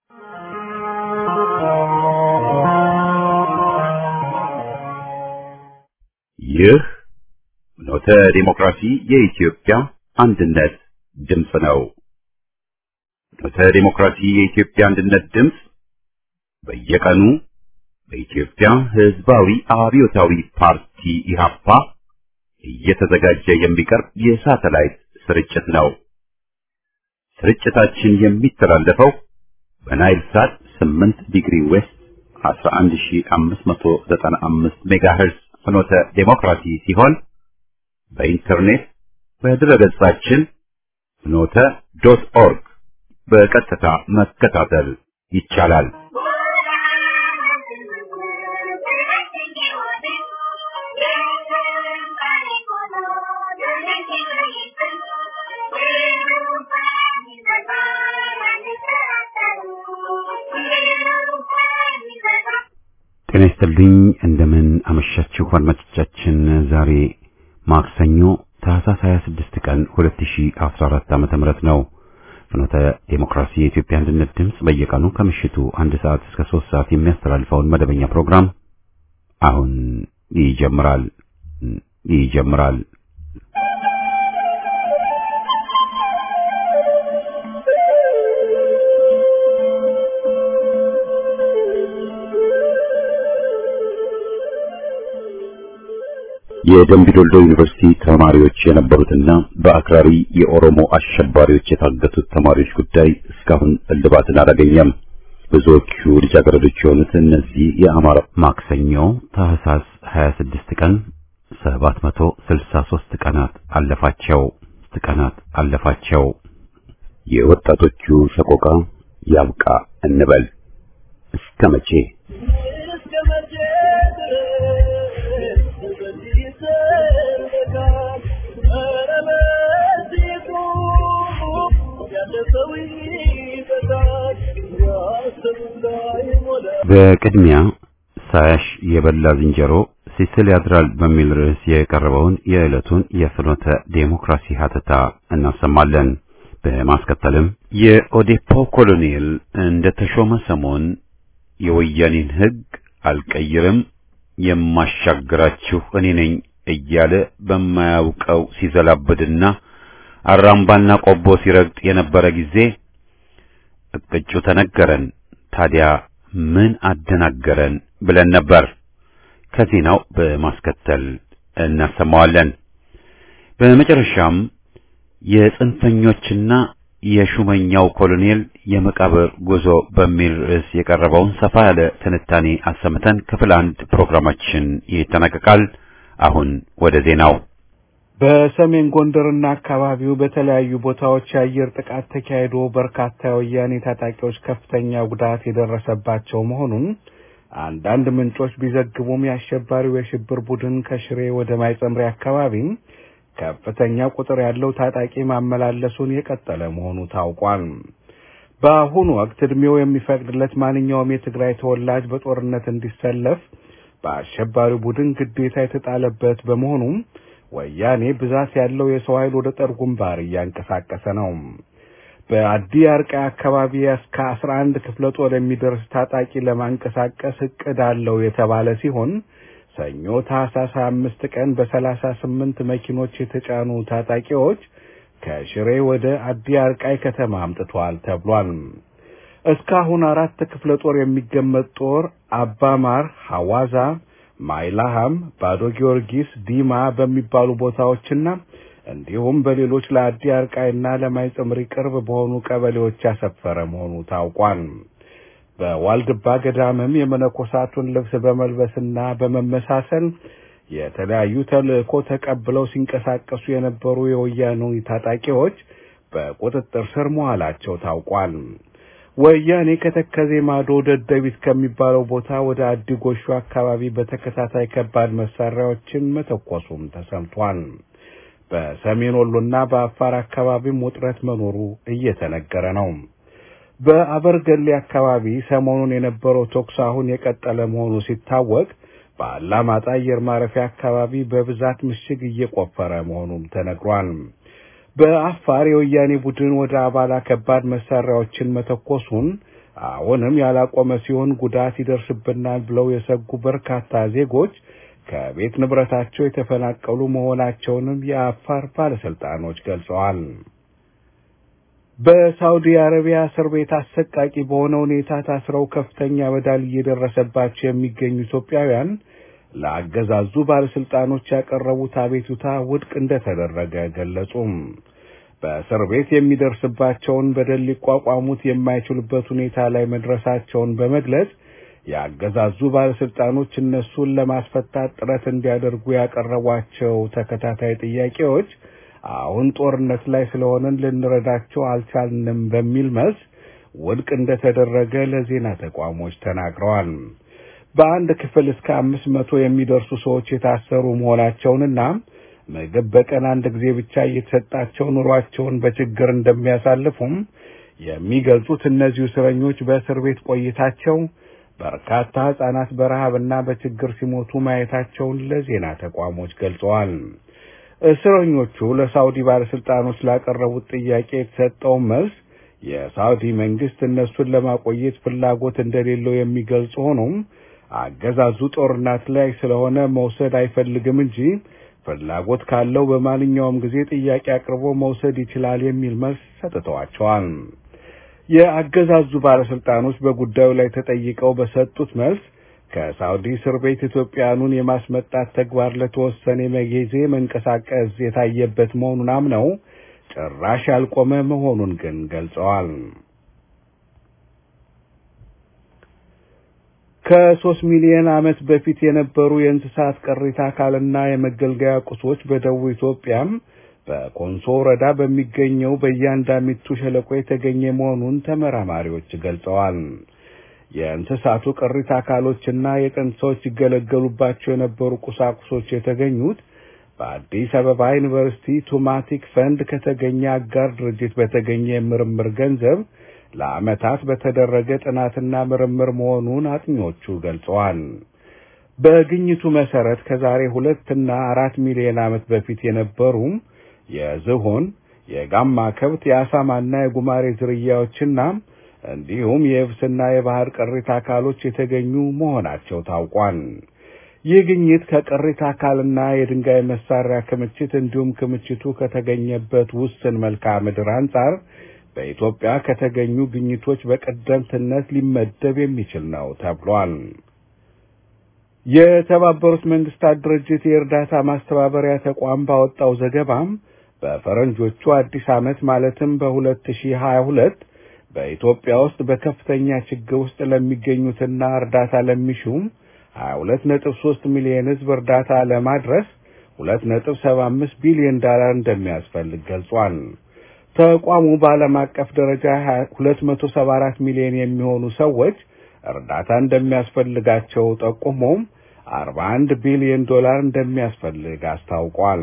ይህ ፍኖተ ዲሞክራሲ የኢትዮጵያ አንድነት ድምፅ ነው። ፍኖተ ዲሞክራሲ የኢትዮጵያ አንድነት ድምፅ በየቀኑ በኢትዮጵያ ሕዝባዊ አብዮታዊ ፓርቲ ኢህአፓ እየተዘጋጀ የሚቀርብ የሳተላይት ስርጭት ነው። ስርጭታችን የሚተላለፈው በናይል ሳት 8 ዲግሪ ዌስት 11595 ሜጋሄርዝ ፍኖተ ዴሞክራሲ ሲሆን በኢንተርኔት በድረገጻችን ፍኖተ ዶት ኦርግ በቀጥታ መከታተል ይቻላል። ጤና ይስጥልኝ። እንደምን አመሻችሁ አድማጮቻችን። ዛሬ ማክሰኞ ታህሳስ 26 ቀን 2014 ዓመተ ምህረት ነው። ፍኖተ ዴሞክራሲ የኢትዮጵያ አንድነት ድምፅ በየቀኑ ከምሽቱ አንድ ሰዓት እስከ ሶስት ሰዓት የሚያስተላልፈውን መደበኛ ፕሮግራም አሁን ይጀምራል ይጀምራል። የደምቢዶልዶ ዩኒቨርሲቲ ተማሪዎች የነበሩትና በአክራሪ የኦሮሞ አሸባሪዎች የታገቱት ተማሪዎች ጉዳይ እስካሁን እልባትን አላገኘም። ብዙዎቹ ልጃገረዶች የሆኑት እነዚህ የአማራ ማክሰኞ ታህሳስ 26 ቀን 763 ቀናት አለፋቸው ቀናት አለፋቸው። የወጣቶቹ ሰቆቃ ያብቃ እንበል እስከ መቼ? በቅድሚያ ሳያሽ የበላ ዝንጀሮ ሲስል ያድራል በሚል ርዕስ የቀረበውን የዕለቱን የፍኖተ ዴሞክራሲ ሀተታ እናሰማለን። በማስከተልም የኦዴፖ ኮሎኔል እንደ ተሾመ ሰሞን የወያኔን ሕግ አልቀይርም የማሻግራችሁ እኔ ነኝ እያለ በማያውቀው ሲዘላብድና አራምባና ቆቦ ሲረግጥ የነበረ ጊዜ እቅጩ ተነገረን። ታዲያ ምን አደናገረን ብለን ነበር። ከዜናው በማስከተል እናሰማዋለን። በመጨረሻም የጽንፈኞችና የሹመኛው ኮሎኔል የመቃብር ጉዞ በሚል ርዕስ የቀረበውን ሰፋ ያለ ትንታኔ አሰምተን ክፍል አንድ ፕሮግራማችን ይጠናቀቃል። አሁን ወደ ዜናው። በሰሜን ጎንደርና አካባቢው በተለያዩ ቦታዎች የአየር ጥቃት ተካሂዶ በርካታ የወያኔ ታጣቂዎች ከፍተኛ ጉዳት የደረሰባቸው መሆኑን አንዳንድ ምንጮች ቢዘግቡም የአሸባሪው የሽብር ቡድን ከሽሬ ወደ ማይጸምሪ አካባቢ ከፍተኛ ቁጥር ያለው ታጣቂ ማመላለሱን የቀጠለ መሆኑ ታውቋል። በአሁኑ ወቅት ዕድሜው የሚፈቅድለት ማንኛውም የትግራይ ተወላጅ በጦርነት እንዲሰለፍ በአሸባሪው ቡድን ግዴታ የተጣለበት በመሆኑም ወያኔ ብዛት ያለው የሰው ኃይል ወደ ጦር ግንባር እያንቀሳቀሰ ነው። በአዲ አርቃይ አካባቢ እስከ አስራ አንድ ክፍለ ጦር የሚደርስ ታጣቂ ለማንቀሳቀስ እቅድ አለው የተባለ ሲሆን ሰኞ ታህሳስ አምስት ቀን በሰላሳ ስምንት መኪኖች የተጫኑ ታጣቂዎች ከሽሬ ወደ አዲ አርቃይ ከተማ አምጥተዋል ተብሏል። እስካሁን አራት ክፍለ ጦር የሚገመት ጦር አባማር፣ ሐዋዛ ማይላሃም፣ ባዶ ጊዮርጊስ፣ ዲማ በሚባሉ ቦታዎችና እንዲሁም በሌሎች ለአዲ አርቃይና ለማይጸምሪ ቅርብ በሆኑ ቀበሌዎች ያሰፈረ መሆኑ ታውቋል። በዋልድባ ገዳምም የመነኮሳቱን ልብስ በመልበስና በመመሳሰል የተለያዩ ተልእኮ ተቀብለው ሲንቀሳቀሱ የነበሩ የወያኔ ታጣቂዎች በቁጥጥር ስር መዋላቸው ታውቋል። ወያኔ ከተከዜ ማዶ ደደቢት ከሚባለው ቦታ ወደ አዲ ጎሹ አካባቢ በተከታታይ ከባድ መሳሪያዎችን መተኮሱም ተሰምቷል። በሰሜን ወሎና በአፋር አካባቢም ውጥረት መኖሩ እየተነገረ ነው። በአበርገሌ አካባቢ ሰሞኑን የነበረው ተኩስ አሁን የቀጠለ መሆኑ ሲታወቅ በአላማጣ አየር ማረፊያ አካባቢ በብዛት ምሽግ እየቆፈረ መሆኑም ተነግሯል። በአፋር የወያኔ ቡድን ወደ አባላ ከባድ መሳሪያዎችን መተኮሱን አሁንም ያላቆመ ሲሆን ጉዳት ይደርስብናል ብለው የሰጉ በርካታ ዜጎች ከቤት ንብረታቸው የተፈናቀሉ መሆናቸውንም የአፋር ባለስልጣኖች ገልጸዋል። በሳውዲ አረቢያ እስር ቤት አሰቃቂ በሆነ ሁኔታ ታስረው ከፍተኛ በደል እየደረሰባቸው የሚገኙ ኢትዮጵያውያን ለአገዛዙ ባለስልጣኖች ያቀረቡት አቤቱታ ውድቅ እንደተደረገ ገለጹም። በእስር ቤት የሚደርስባቸውን በደል ሊቋቋሙት የማይችሉበት ሁኔታ ላይ መድረሳቸውን በመግለጽ የአገዛዙ ባለስልጣኖች እነሱን ለማስፈታት ጥረት እንዲያደርጉ ያቀረቧቸው ተከታታይ ጥያቄዎች አሁን ጦርነት ላይ ስለሆነን ልንረዳቸው አልቻልንም በሚል መልስ ውድቅ እንደተደረገ ለዜና ተቋሞች ተናግረዋል። በአንድ ክፍል እስከ አምስት መቶ የሚደርሱ ሰዎች የታሰሩ መሆናቸውንና ምግብ በቀን አንድ ጊዜ ብቻ እየተሰጣቸው ኑሯቸውን በችግር እንደሚያሳልፉም የሚገልጹት እነዚሁ እስረኞች በእስር ቤት ቆይታቸው በርካታ ሕጻናት በረሃብና በችግር ሲሞቱ ማየታቸውን ለዜና ተቋሞች ገልጸዋል። እስረኞቹ ለሳውዲ ባለስልጣኖች ላቀረቡት ጥያቄ የተሰጠው መልስ የሳውዲ መንግስት እነሱን ለማቆየት ፍላጎት እንደሌለው የሚገልጽ ሆኖም አገዛዙ ጦርነት ላይ ስለሆነ መውሰድ አይፈልግም እንጂ ፍላጎት ካለው በማንኛውም ጊዜ ጥያቄ አቅርቦ መውሰድ ይችላል የሚል መልስ ሰጥተዋቸዋል። የአገዛዙ ባለስልጣኖች በጉዳዩ ላይ ተጠይቀው በሰጡት መልስ ከሳውዲ እስር ቤት ኢትዮጵያኑን የማስመጣት ተግባር ለተወሰነ ጊዜ መንቀሳቀስ የታየበት መሆኑን አምነው ጭራሽ ያልቆመ መሆኑን ግን ገልጸዋል። ከሶስት ሚሊዮን ዓመት በፊት የነበሩ የእንስሳት ቅሪተ አካልና የመገልገያ ቁሶች በደቡብ ኢትዮጵያም በኮንሶ ወረዳ በሚገኘው በእያንዳሚቱ ሸለቆ የተገኘ መሆኑን ተመራማሪዎች ገልጸዋል። የእንስሳቱ ቅሪተ አካሎችና የጥንት ሰዎች ይገለገሉባቸው የነበሩ ቁሳቁሶች የተገኙት በአዲስ አበባ ዩኒቨርሲቲ ቱማቲክ ፈንድ ከተገኘ አጋር ድርጅት በተገኘ የምርምር ገንዘብ ለዓመታት በተደረገ ጥናትና ምርምር መሆኑን አጥኚዎቹ ገልጸዋል። በግኝቱ መሰረት ከዛሬ ሁለትና አራት ሚሊዮን ዓመት በፊት የነበሩ የዝሆን፣ የጋማ ከብት፣ የአሳማና የጉማሬ ዝርያዎችና እንዲሁም የየብስና የባህር ቅሪተ አካሎች የተገኙ መሆናቸው ታውቋል። ይህ ግኝት ከቅሪተ አካልና የድንጋይ መሳሪያ ክምችት እንዲሁም ክምችቱ ከተገኘበት ውስን መልክዓ ምድር አንጻር በኢትዮጵያ ከተገኙ ግኝቶች በቀደምትነት ሊመደብ የሚችል ነው ተብሏል። የተባበሩት መንግስታት ድርጅት የእርዳታ ማስተባበሪያ ተቋም ባወጣው ዘገባም በፈረንጆቹ አዲስ ዓመት ማለትም በ2022 በኢትዮጵያ ውስጥ በከፍተኛ ችግር ውስጥ ለሚገኙትና እርዳታ ለሚሹም 22.3 ሚሊዮን ሕዝብ እርዳታ ለማድረስ 2.75 ቢሊዮን ዶላር እንደሚያስፈልግ ገልጿል። ተቋሙ በዓለም አቀፍ ደረጃ 274 ሚሊዮን የሚሆኑ ሰዎች እርዳታ እንደሚያስፈልጋቸው ጠቁሞም 41 ቢሊዮን ዶላር እንደሚያስፈልግ አስታውቋል።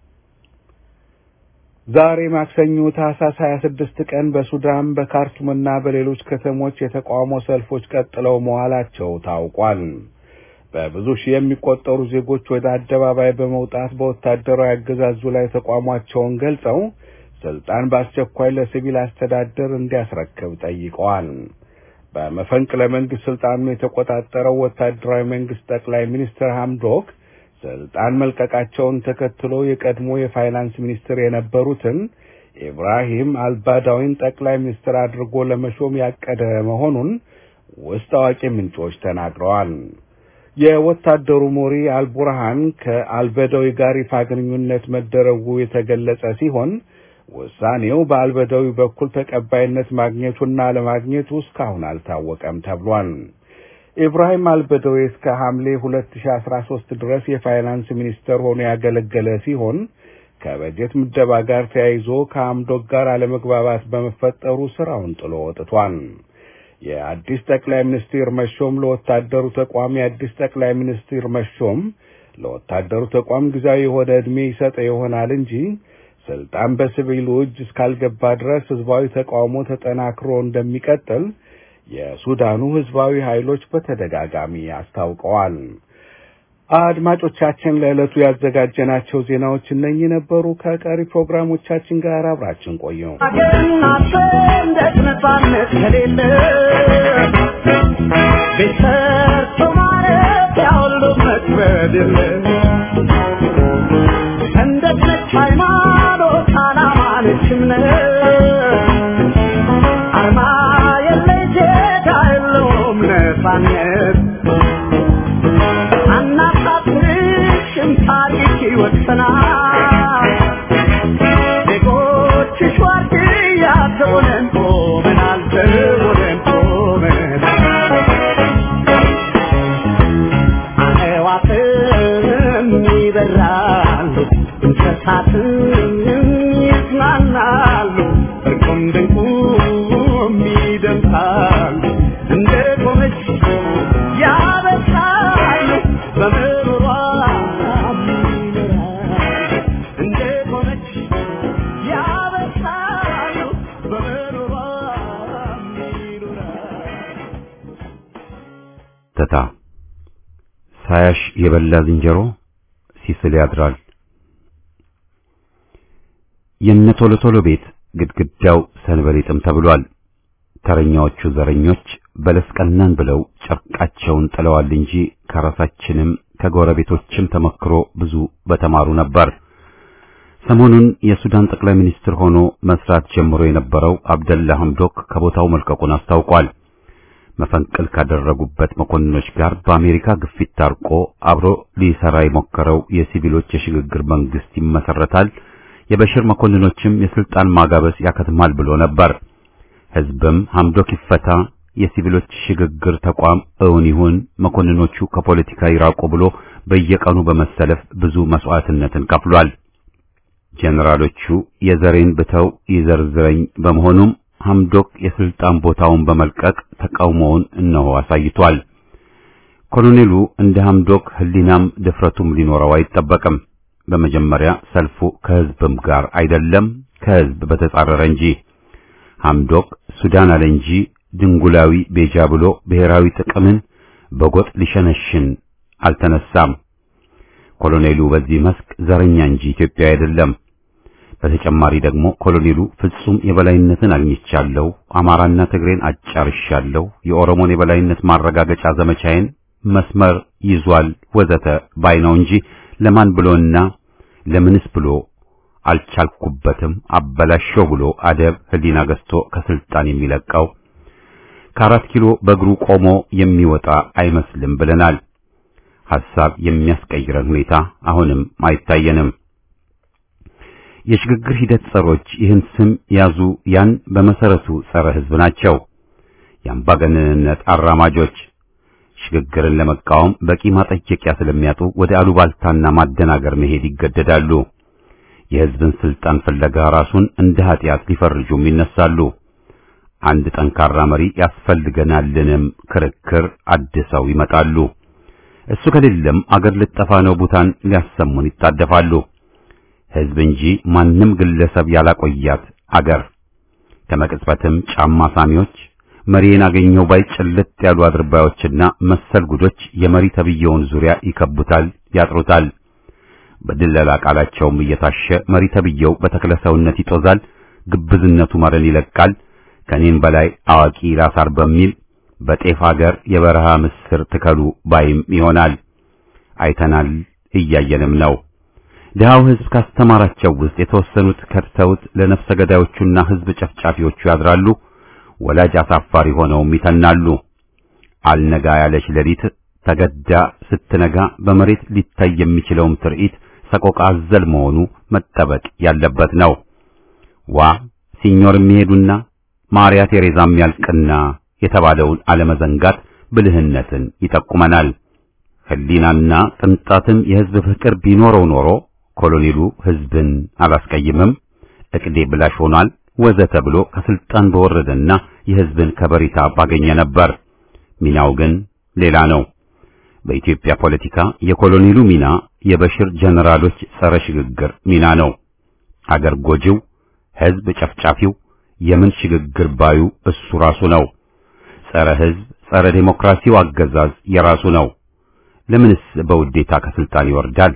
ዛሬ ማክሰኞ ታህሳስ 26 ቀን በሱዳን በካርቱምና በሌሎች ከተሞች የተቃውሞ ሰልፎች ቀጥለው መዋላቸው ታውቋል። በብዙ ሺህ የሚቆጠሩ ዜጎች ወደ አደባባይ በመውጣት በወታደራዊ አገዛዙ ላይ ተቃውሟቸውን ገልጸው ስልጣን በአስቸኳይ ለሲቪል አስተዳደር እንዲያስረክብ ጠይቀዋል። በመፈንቅለ መንግስት ስልጣኑን የተቆጣጠረው ወታደራዊ መንግስት ጠቅላይ ሚኒስትር ሐምዶክ ስልጣን መልቀቃቸውን ተከትሎ የቀድሞ የፋይናንስ ሚኒስትር የነበሩትን ኢብራሂም አልባዳዊን ጠቅላይ ሚኒስትር አድርጎ ለመሾም ያቀደ መሆኑን ውስጥ አዋቂ ምንጮች ተናግረዋል። የወታደሩ መሪ አልቡርሃን ከአልበዳዊ ጋር ይፋ ግንኙነት መደረጉ የተገለጸ ሲሆን ውሳኔው በአልበዳዊ በኩል ተቀባይነት ማግኘቱና አለማግኘቱ እስካሁን አልታወቀም ተብሏል። ኢብራሂም አልበደዌ እስከ ሐምሌ 2013 ድረስ የፋይናንስ ሚኒስተር ሆኖ ያገለገለ ሲሆን ከበጀት ምደባ ጋር ተያይዞ ከአምዶክ ጋር አለመግባባት በመፈጠሩ ስራውን ጥሎ ወጥቷል። የአዲስ ጠቅላይ ሚኒስትር መሾም ለወታደሩ ተቋም የአዲስ ጠቅላይ ሚኒስትር መሾም ለወታደሩ ተቋም ጊዜያዊ የሆነ ዕድሜ ይሰጠ ይሆናል እንጂ ስልጣን በሲቪሉ እጅ እስካልገባ ድረስ ህዝባዊ ተቃውሞ ተጠናክሮ እንደሚቀጥል የሱዳኑ ህዝባዊ ኃይሎች በተደጋጋሚ አስታውቀዋል። አድማጮቻችን ለዕለቱ ያዘጋጀናቸው ዜናዎች እነኚህ ነበሩ። ከቀሪ ፕሮግራሞቻችን ጋር አብራችን ቆዩ። አገናት ነጻነት ከሌለ ቤሰርቶ ማለት ያሁሉ መክበድ የለ ሰንደቅ ነች ሃይማኖት፣ ዓላማ ነች እምነት አርማ የለይ ዜጋ የለውም ነጻነት አናሳፍርሽም ታሪክ ይወሰናል ዜጎችሽ ዋርድያ ተሆነን ቆመናል ተሆነን ቆመናል አዕዋፍም ይበራሉ እንስሳትም ይዝናናሉ እርቁም ድንቁም ይደምሳሉ እንደ ቆመች ያበሳሉ በምሮሯ ይኖራሉ እንደ ቆመች ያበሳሉ በምሮሯ ይኖራሉ ተታ ሳያሽ የበላ ዝንጀሮ ሲስል ያድራል። የነ ቶሎ ቶሎ ቤት ግድግዳው ሰንበሌጥም ተብሏል። ተረኛዎቹ ዘረኞች በለስ ቀናን ብለው ጨርቃቸውን ጥለዋል እንጂ ከራሳችንም ከጎረቤቶችም ተመክሮ ብዙ በተማሩ ነበር። ሰሞኑን የሱዳን ጠቅላይ ሚኒስትር ሆኖ መስራት ጀምሮ የነበረው አብደላ ሐምዶክ ከቦታው መልቀቁን አስታውቋል። መፈንቅል ካደረጉበት መኮንኖች ጋር በአሜሪካ ግፊት ታርቆ አብሮ ሊሰራ የሞከረው የሲቪሎች የሽግግር መንግስት ይመሰረታል፣ የበሽር መኮንኖችም የስልጣን ማጋበስ ያከትማል ብሎ ነበር። ህዝብም ሐምዶክ ይፈታ፣ የሲቪሎች ሽግግር ተቋም እውን ይሁን፣ መኮንኖቹ ከፖለቲካ ይራቁ ብሎ በየቀኑ በመሰለፍ ብዙ መስዋዕትነትን ከፍሏል። ጄኔራሎቹ የዘሬን ብተው ይዘርዝረኝ በመሆኑም ሐምዶክ የስልጣን ቦታውን በመልቀቅ ተቃውሞውን እነሆ አሳይቷል። ኮሎኔሉ እንደ ሐምዶክ ህሊናም ድፍረቱም ሊኖረው አይጠበቅም። በመጀመሪያ ሰልፉ ከህዝብም ጋር አይደለም ከህዝብ በተጻረረ እንጂ ሐምዶክ ሱዳን አለ እንጂ ድንጉላዊ ቤጃ ብሎ ብሔራዊ ጥቅምን በጎጥ ሊሸነሽን አልተነሳም። ኮሎኔሉ በዚህ መስክ ዘረኛ እንጂ ኢትዮጵያ አይደለም። በተጨማሪ ደግሞ ኮሎኔሉ ፍጹም የበላይነትን አግኝቻለሁ፣ አማራና ትግሬን አጫርሻለሁ፣ የኦሮሞን የበላይነት ማረጋገጫ ዘመቻዬን መስመር ይዟል ወዘተ ባይ ነው እንጂ ለማን ብሎና ለምንስ ብሎ አልቻልኩበትም አበላሸው ብሎ አደብ ህሊና ገዝቶ ከስልጣን የሚለቀው ከአራት ኪሎ በእግሩ ቆሞ የሚወጣ አይመስልም ብለናል። ሐሳብ የሚያስቀይረን ሁኔታ አሁንም አይታየንም። የሽግግር ሂደት ጸሮች ይህን ስም ያዙ። ያን በመሰረቱ ጸረ ህዝብ ናቸው። የአምባገነንነት አራማጆች ሽግግርን ለመቃወም በቂ ማጠየቂያ ስለሚያጡ ወደ አሉባልታና ማደናገር መሄድ ይገደዳሉ። የህዝብን ስልጣን ፍለጋ ራሱን እንደ ኃጢአት ሊፈርጁም ይነሳሉ። አንድ ጠንካራ መሪ ያስፈልገናልንም ክርክር አድሰው ይመጣሉ። እሱ ከሌለም አገር ልጠፋ ነው ቡታን ሊያሰሙን ይጣደፋሉ። ህዝብ እንጂ ማንም ግለሰብ ያላቆያት አገር ከመቅጽበትም ጫማ ሳሚዎች መሪን አገኘው ባይ ጭልጥ ያሉ አድርባዮችና መሰል ጉዶች የመሪ ተብየውን ዙሪያ ይከቡታል፣ ያጥሩታል። በድለላ ቃላቸውም እየታሸ መሪ ተብየው በተክለ ሰውነት ይጦዛል፣ ግብዝነቱ መረን ይለቃል። ከኔም በላይ አዋቂ ራሳር በሚል በጤፍ አገር የበረሃ ምስር ትከሉ ባይም ይሆናል። አይተናል፣ እያየንም ነው። ድሃው ህዝብ ካስተማራቸው ውስጥ የተወሰኑት ከድተውት ለነፍሰ ገዳዮቹና ህዝብ ጨፍጫፊዎቹ ያድራሉ። ወላጅ አሳፋሪ ሆነውም ይተናሉ። አልነጋ ያለች ሌሊት ተገዳ ስትነጋ በመሬት ሊታይ የሚችለውም ትርኢት ሰቆቃ አዘል መሆኑ መጠበቅ ያለበት ነው። ዋ ሲኞር የሚሄዱና ማርያ ቴሬዛም ያልቅና የተባለውን አለመዘንጋት ብልህነትን ይጠቁመናል። ህሊናና ቅንጣትም የህዝብ ፍቅር ቢኖረው ኖሮ ኮሎኔሉ ህዝብን አላስቀይምም፣ እቅዴ ብላሽ ሆኗል ወዘተ ብሎ ከስልጣን በወረደና የህዝብን ከበሬታ ባገኘ ነበር። ሚናው ግን ሌላ ነው። በኢትዮጵያ ፖለቲካ የኮሎኔሉ ሚና የበሽር ጀነራሎች ጸረ ሽግግር ሚና ነው። አገር ጎጂው፣ ህዝብ ጨፍጫፊው፣ የምን ሽግግር ባዩ እሱ ራሱ ነው። ጸረ ህዝብ፣ ጸረ ዴሞክራሲው አገዛዝ የራሱ ነው። ለምንስ በውዴታ ከስልጣን ይወርዳል?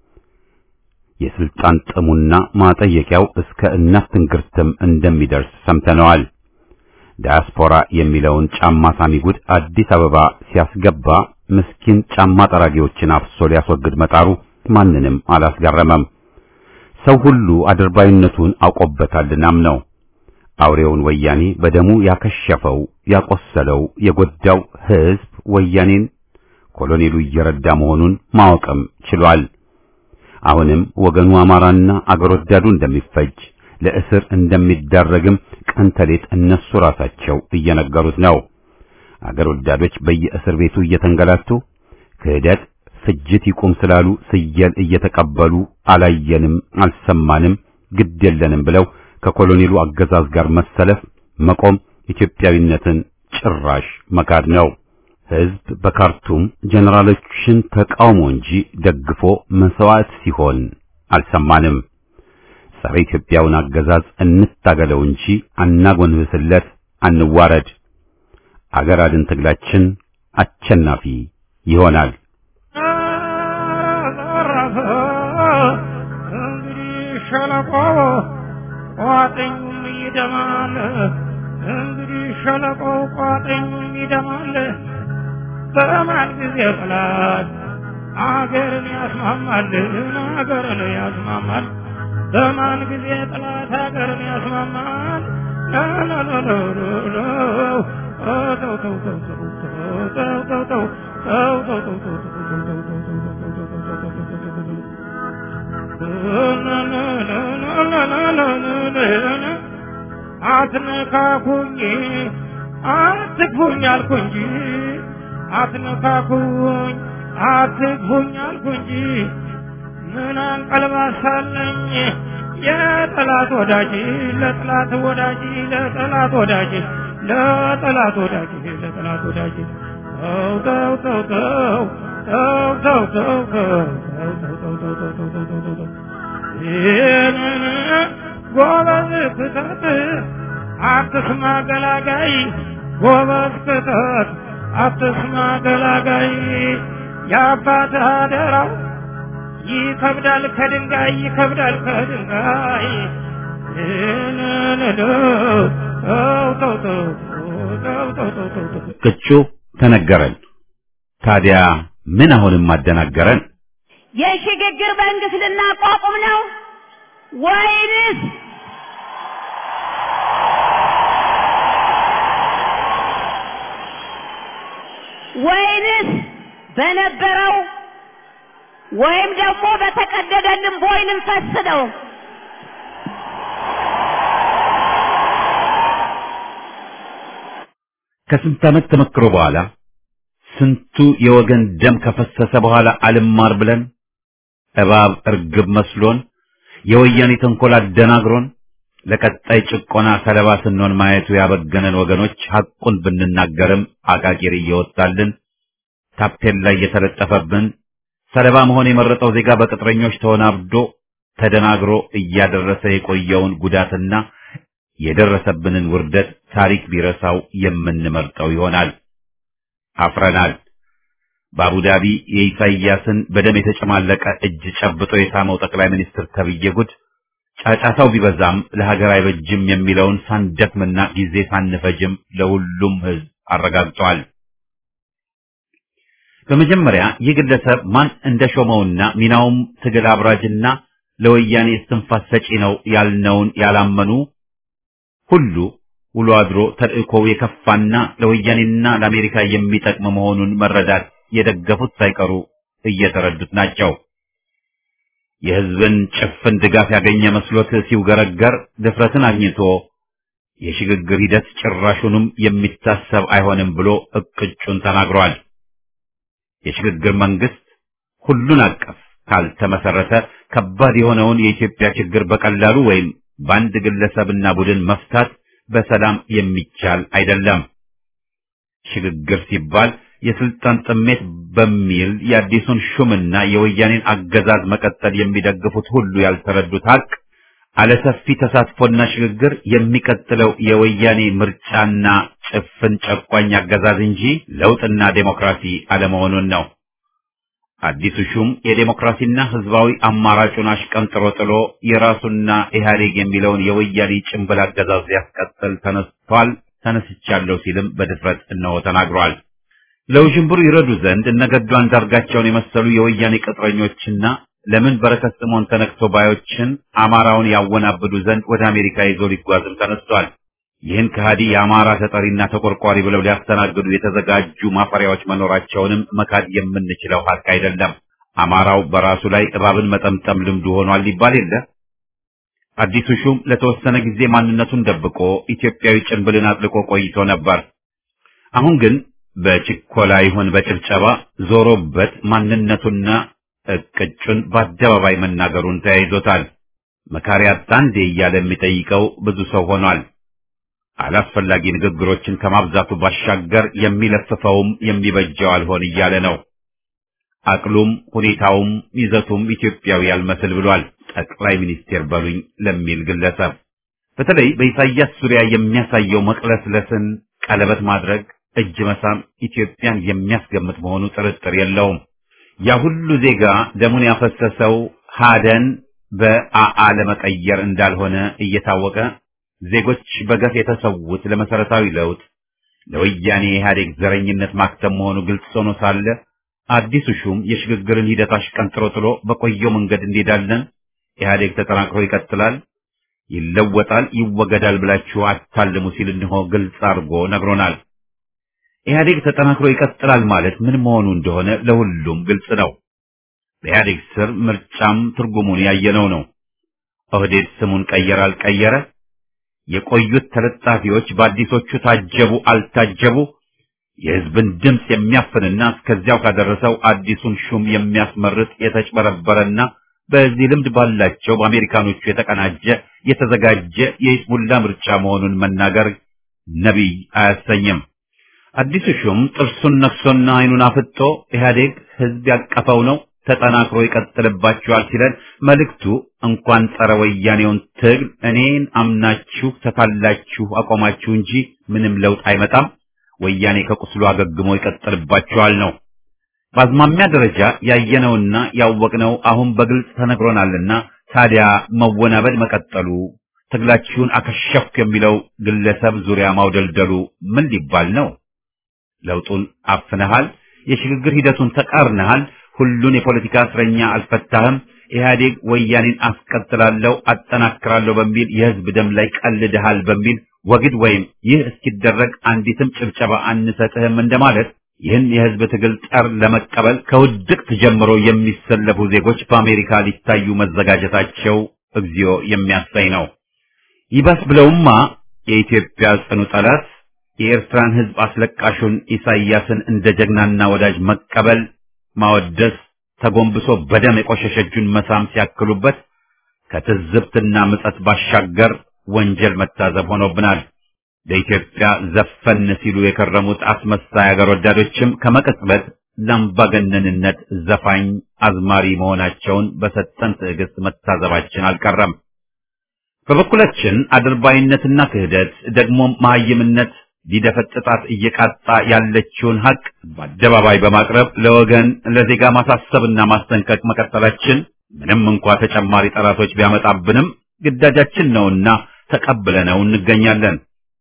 የስልጣን ጥሙና ማጠየቂያው እስከ እናት ትንግርትም እንደሚደርስ ሰምተነዋል። ዳያስፖራ የሚለውን ጫማ ሳሚ ጉድ አዲስ አበባ ሲያስገባ ምስኪን ጫማ ጠራጊዎችን አፍሶ ሊያስወግድ መጣሩ ማንንም አላስገረመም። ሰው ሁሉ አድርባይነቱን አውቆበታልናም ነው። አውሬውን ወያኔ በደሙ ያከሸፈው ያቆሰለው የጎዳው ሕዝብ ወያኔን ኮሎኔሉ እየረዳ መሆኑን ማወቅም ችሏል። አሁንም ወገኑ አማራና አገር ወዳዱ እንደሚፈጅ ለእስር እንደሚዳረግም ቀን ተሌት እነሱ ራሳቸው እየነገሩት ነው። አገር ወዳዶች በየእስር ቤቱ እየተንገላቱ ክህደት፣ ፍጅት ይቁም ስላሉ ስየል እየተቀበሉ አላየንም፣ አልሰማንም፣ ግድ የለንም ብለው ከኮሎኔሉ አገዛዝ ጋር መሰለፍ መቆም ኢትዮጵያዊነትን ጭራሽ መካድ ነው። ሕዝብ በካርቱም ጀነራሎችን ተቃውሞ እንጂ ደግፎ መስዋዕት ሲሆን አልሰማንም። ጸረ ኢትዮጵያውን አገዛዝ እንታገለው እንጂ አናጎንብስለት፣ አንዋረድ። አገር አድን ትግላችን አሸናፊ ይሆናል። እንግዲህ ሸለቆ ቋጥኙም ይደማል። እንግዲህ ሸለቆ ቋጥኙም ይደማል። በማን ጊዜ ጠላት አገርን ያስማማል፣ አገርን ያስማማል። በማን ጊዜ ጠላት አገርን ያስማማል። አትነካኩኝ አትግፉኝ አልኩ እንጂ አትነካኩኝ አትግፉኝ አልኩ እንጂ ምን አንቀልባሳለኝ የጠላት ወዳጅ ለጠላት ወዳጅ ለጠላት ወዳጅ ለጠላት ወዳጅ ለጠላት ወዳጅ ተው ተው ተው ተው ተው ተው ተው ተው ተው ተው ተው ተው ተው ተው ተው ይህንን ጎበዝ ክተት አትስማ ገላጋይ ጎበዝ ክተት አትስማ ገላጋይ የአባትህ አደራው ይከብዳል ከድንጋይ ይከብዳል ከድንጋይ ቅጩ ተነገረን። ታዲያ ምን አሁንም አደናገረን? የሽግግር መንግስት ልናቋቁም ነው ወይንስ ወይንስ በነበረው ወይም ደግሞ በተቀደደልን ቦይ ልንፈስ ነው? ከስንት ዓመት ተመክሮ በኋላ ስንቱ የወገን ደም ከፈሰሰ በኋላ አልማር ብለን እባብ እርግብ መስሎን የወያኔ ተንኮል አደናግሮን ለቀጣይ ጭቆና ሰለባ ስንሆን ማየቱ ያበገነን ወገኖች ሐቁን ብንናገርም አቃቂር እየወጣልን ታፔላ እየተለጠፈብን ሰለባ መሆን የመረጠው ዜጋ በቅጥረኞች ተወናብዶ ተደናግሮ እያደረሰ የቆየውን ጉዳትና የደረሰብንን ውርደት ታሪክ ቢረሳው የምንመርጠው ይሆናል። አፍረናል። በአቡዳቢ የኢሳይያስን በደም የተጨማለቀ እጅ ጨብጦ የሳመው ጠቅላይ ሚኒስትር ተብዬ ጉድ ጫጫታው ቢበዛም ለሀገር አይበጅም የሚለውን ሳንደክምና ጊዜ ሳንፈጅም ለሁሉም ሕዝብ አረጋግጧል። በመጀመሪያ ይህ ግለሰብ ማን እንደሾመውና ሚናውም ትግል አብራጅና ለወያኔ እስትንፋስ ሰጪ ነው ያልነውን ያላመኑ ሁሉ ውሎ አድሮ ተልእኮው የከፋና ለወያኔና ለአሜሪካ የሚጠቅም መሆኑን መረዳት የደገፉት ሳይቀሩ እየተረዱት ናቸው። የሕዝብን ጭፍን ድጋፍ ያገኘ መስሎት ሲውገረገር ድፍረትን አግኝቶ የሽግግር ሂደት ጭራሹንም የሚታሰብ አይሆንም ብሎ እቅጩን ተናግሯል። የሽግግር መንግስት ሁሉን አቀፍ ካልተመሰረተ ከባድ የሆነውን የኢትዮጵያ ችግር በቀላሉ ወይም በአንድ ግለሰብና ቡድን መፍታት በሰላም የሚቻል አይደለም። ሽግግር ሲባል የስልጣን ጥሜት በሚል የአዲሱን ሹምና የወያኔን አገዛዝ መቀጠል የሚደግፉት ሁሉ ያልተረዱት ሀቅ አለሰፊ ተሳትፎና ሽግግር የሚቀጥለው የወያኔ ምርጫና ጭፍን ጨቋኝ አገዛዝ እንጂ ለውጥና ዴሞክራሲ አለመሆኑን ነው። አዲሱ ሹም የዴሞክራሲና ህዝባዊ አማራጩን አሽቀንጥሮ ጥሎ የራሱና ኢህአዴግ የሚለውን የወያኔ ጭንብል አገዛዝ ሊያስቀጥል ተነስቷል፣ ተነስቻለሁ ሲልም በድፍረት እነሆ ተናግሯል። ለውዥንብሩ ይረዱ ዘንድ እነገዱ አንዳርጋቸውን የመሰሉ የወያኔ ቅጥረኞችና ለምን በረከት ስምዖን ተነክቶ ባዮችን አማራውን ያወናብዱ ዘንድ ወደ አሜሪካ ይዞ ሊጓዝም ተነስቷል። ይህን ከሃዲ የአማራ ተጠሪና ተቆርቋሪ ብለው ሊያስተናግዱ የተዘጋጁ ማፈሪያዎች መኖራቸውንም መካድ የምንችለው ሀቅ አይደለም። አማራው በራሱ ላይ እባብን መጠምጠም ልምዱ ሆኗል ሊባል የለ። አዲሱ ሹም ለተወሰነ ጊዜ ማንነቱን ደብቆ ኢትዮጵያዊ ጭንብልን አጥልቆ ቆይቶ ነበር። አሁን ግን በችኮላ ይሁን በጭብጨባ ዞሮበት ማንነቱና እቅጩን በአደባባይ መናገሩን ተያይዞታል። መካሪ አጣ እንዴ እያለ የሚጠይቀው ብዙ ሰው ሆኗል። አላስፈላጊ ንግግሮችን ከማብዛቱ ባሻገር የሚለፍፈውም የሚበጀው አልሆን እያለ ነው። አቅሉም ሁኔታውም ይዘቱም ኢትዮጵያዊ ያልመስል ብሏል። ጠቅላይ ሚኒስቴር በሉኝ ለሚል ግለሰብ በተለይ በኢሳያስ ዙሪያ የሚያሳየው መቅለስለስን፣ ቀለበት ማድረግ፣ እጅ መሳም ኢትዮጵያን የሚያስገምት መሆኑ ጥርጥር የለውም። ያ ሁሉ ዜጋ ደሙን ያፈሰሰው ሀደን በአአ ለመቀየር እንዳልሆነ እየታወቀ ዜጎች በገፍ የተሰዉት ለመሰረታዊ ለውጥ ለወያኔ ኢህአዴግ ዘረኝነት ማክተም መሆኑ ግልጽ ሆኖ ሳለ አዲሱ ሹም የሽግግርን ሂደት አሽቀንጥሮ ጥሎ በቆየው መንገድ እንሄዳለን፣ ኢህአዴግ ተጠናክሮ ይቀጥላል፣ ይለወጣል፣ ይወገዳል ብላችሁ አታልሙ ሲል እንሆ ግልጽ አድርጎ ነግሮናል። ኢህአዴግ ተጠናክሮ ይቀጥላል ማለት ምን መሆኑ እንደሆነ ለሁሉም ግልጽ ነው። በኢህአዴግ ስር ምርጫም ትርጉሙን ያየነው ነው። ኦህዴድ ስሙን ቀየረ አልቀየረ የቆዩት ተለጣፊዎች በአዲሶቹ ታጀቡ አልታጀቡ የህዝብን ድምፅ የሚያፍንና እስከዚያው ካደረሰው አዲሱን ሹም የሚያስመርጥ የተጭበረበረና በዚህ ልምድ ባላቸው በአሜሪካኖቹ የተቀናጀ የተዘጋጀ የይስሙላ ምርጫ መሆኑን መናገር ነቢይ አያሰኝም። አዲሱ ሹም ጥርሱን ነክሶና አይኑን አፍጦ ኢህአዴግ ህዝብ ያቀፈው ነው ተጠናክሮ ይቀጥልባችኋል ሲለን መልእክቱ እንኳን ጸረ ወያኔውን ትግል እኔን አምናችሁ ተታላችሁ አቆማችሁ እንጂ ምንም ለውጥ አይመጣም፣ ወያኔ ከቁስሉ አገግሞ ይቀጥልባችኋል ነው። በአዝማሚያ ደረጃ ያየነውና ያወቅነው አሁን በግልጽ ተነግሮናልና ታዲያ መወናበድ መቀጠሉ ትግላችሁን አከሸፍኩ የሚለው ግለሰብ ዙሪያ ማውደልደሉ ምን ሊባል ነው? ለውጡን አፍነሃል፣ የሽግግር ሂደቱን ተቃርነሃል፣ ሁሉን የፖለቲካ እስረኛ አልፈታህም፣ ኢህአዴግ ወያኔን አስቀጥላለሁ አጠናክራለሁ በሚል የህዝብ ደም ላይ ቀልድሃል በሚል ወግድ ወይም ይህ እስኪደረግ አንዲትም ጭብጨባ አንሰጥህም እንደማለት ይህን የህዝብ ትግል ጠር ለመቀበል ከውድቅት ጀምሮ የሚሰለፉ ዜጎች በአሜሪካ ሊታዩ መዘጋጀታቸው እግዚኦ የሚያሳይ ነው። ይባስ ብለውማ የኢትዮጵያ ጽኑ ጠላት የኤርትራን ህዝብ አስለቃሹን ኢሳይያስን እንደ ጀግናና ወዳጅ መቀበል ማወደስ ተጎንብሶ በደም የቆሸሸ እጁን መሳም ሲያክሉበት ከትዝብትና ምጸት ባሻገር ወንጀል መታዘብ ሆኖብናል። ለኢትዮጵያ ዘፈን ሲሉ የከረሙት አስመሳይ አገር ወዳዶችም ከመቅጽበት ለአምባገነንነት ዘፋኝ አዝማሪ መሆናቸውን በሰጠን ትዕግስት መታዘባችን አልቀረም። በበኩላችን አድርባይነትና ክህደት ደግሞም መሀይምነት ሊደፈጥጣት እየቃጣ ያለችውን ሀቅ በአደባባይ በማቅረብ ለወገን ለዜጋ ማሳሰብና ማስጠንቀቅ መቀጠላችን ምንም እንኳ ተጨማሪ ጠላቶች ቢያመጣብንም ግዳጃችን ነውና ተቀብለነው እንገኛለን።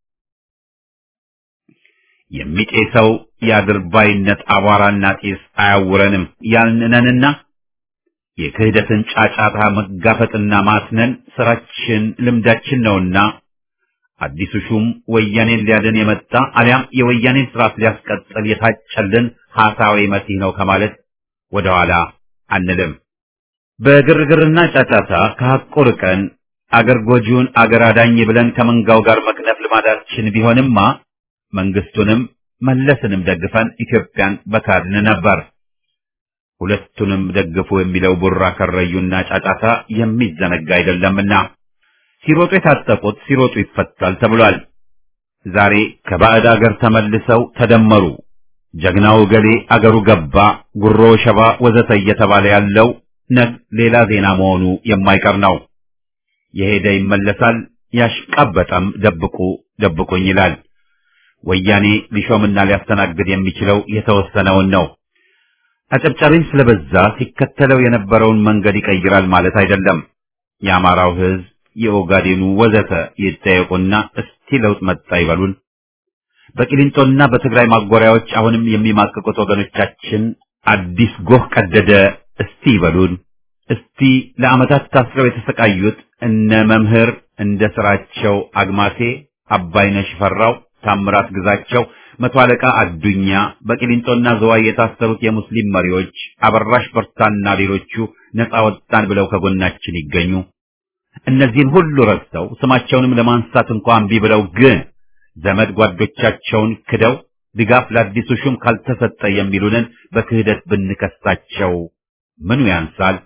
የሚጤሰው የአድርባይነት አቧራና ጢስ አያውረንም ያልንነንና የክህደትን ጫጫታ መጋፈጥና ማስነን ስራችን ልምዳችን ነውና አዲሱ ሹም ወያኔን ሊያድን የመጣ አሊያም የወያኔን ስርዓት ሊያስቀጥል የታጨልን ሐሳዊ መሲህ ነው ከማለት ወደኋላ አንልም። በግርግርና ጫጫታ ከሐቁ ርቀን አገር ጎጂውን አገር አዳኝ ብለን ከመንጋው ጋር መክነፍ ልማዳችን ቢሆንማ መንግስቱንም መለስንም ደግፈን ኢትዮጵያን በካድን ነበር። ሁለቱንም ደግፉ የሚለው ቡራ ከረዩና ጫጫታ የሚዘነጋ አይደለምና ሲሮጡ የታጠቁት ሲሮጡ ይፈታል ተብሏል። ዛሬ ከባዕድ አገር ተመልሰው ተደመሩ፣ ጀግናው ገሌ አገሩ ገባ፣ ጉሮ ሸባ ወዘተ እየተባለ ያለው ነግ ሌላ ዜና መሆኑ የማይቀር ነው። የሄደ ይመለሳል፣ ያሽቃበጠም ደብቁ ደብቁኝ ይላል። ወያኔ ሊሾምና ሊያስተናግድ የሚችለው የተወሰነውን ነው። አጨብጫሪም ስለበዛ ሲከተለው የነበረውን መንገድ ይቀይራል ማለት አይደለም። የአማራው ህዝብ፣ የኦጋዴኑ ወዘተ ይጠየቁና እስቲ ለውጥ መጣ ይበሉን። በቂሊንጦና በትግራይ ማጎሪያዎች አሁንም የሚማቅቁት ወገኖቻችን አዲስ ጎህ ቀደደ እስቲ ይበሉን። እስቲ ለዓመታት ታስረው የተሰቃዩት እነ መምህር እንደ ስራቸው አግማሴ፣ አባይነሽ ፈራው፣ ታምራት ግዛቸው፣ መቶ አለቃ አዱኛ፣ በቂሊንጦና ዘዋይ የታሰሩት የሙስሊም መሪዎች አበራሽ በርታና ሌሎቹ ነፃ ወጣን ብለው ከጎናችን ይገኙ። እነዚህን ሁሉ ረስተው ስማቸውንም ለማንሳት እንኳን እምቢ ብለው ግን ዘመድ ጓዶቻቸውን ክደው ድጋፍ ለአዲሱ ሹም ካልተሰጠ የሚሉንን በክህደት ብንከሳቸው ምኑ ያንሳል?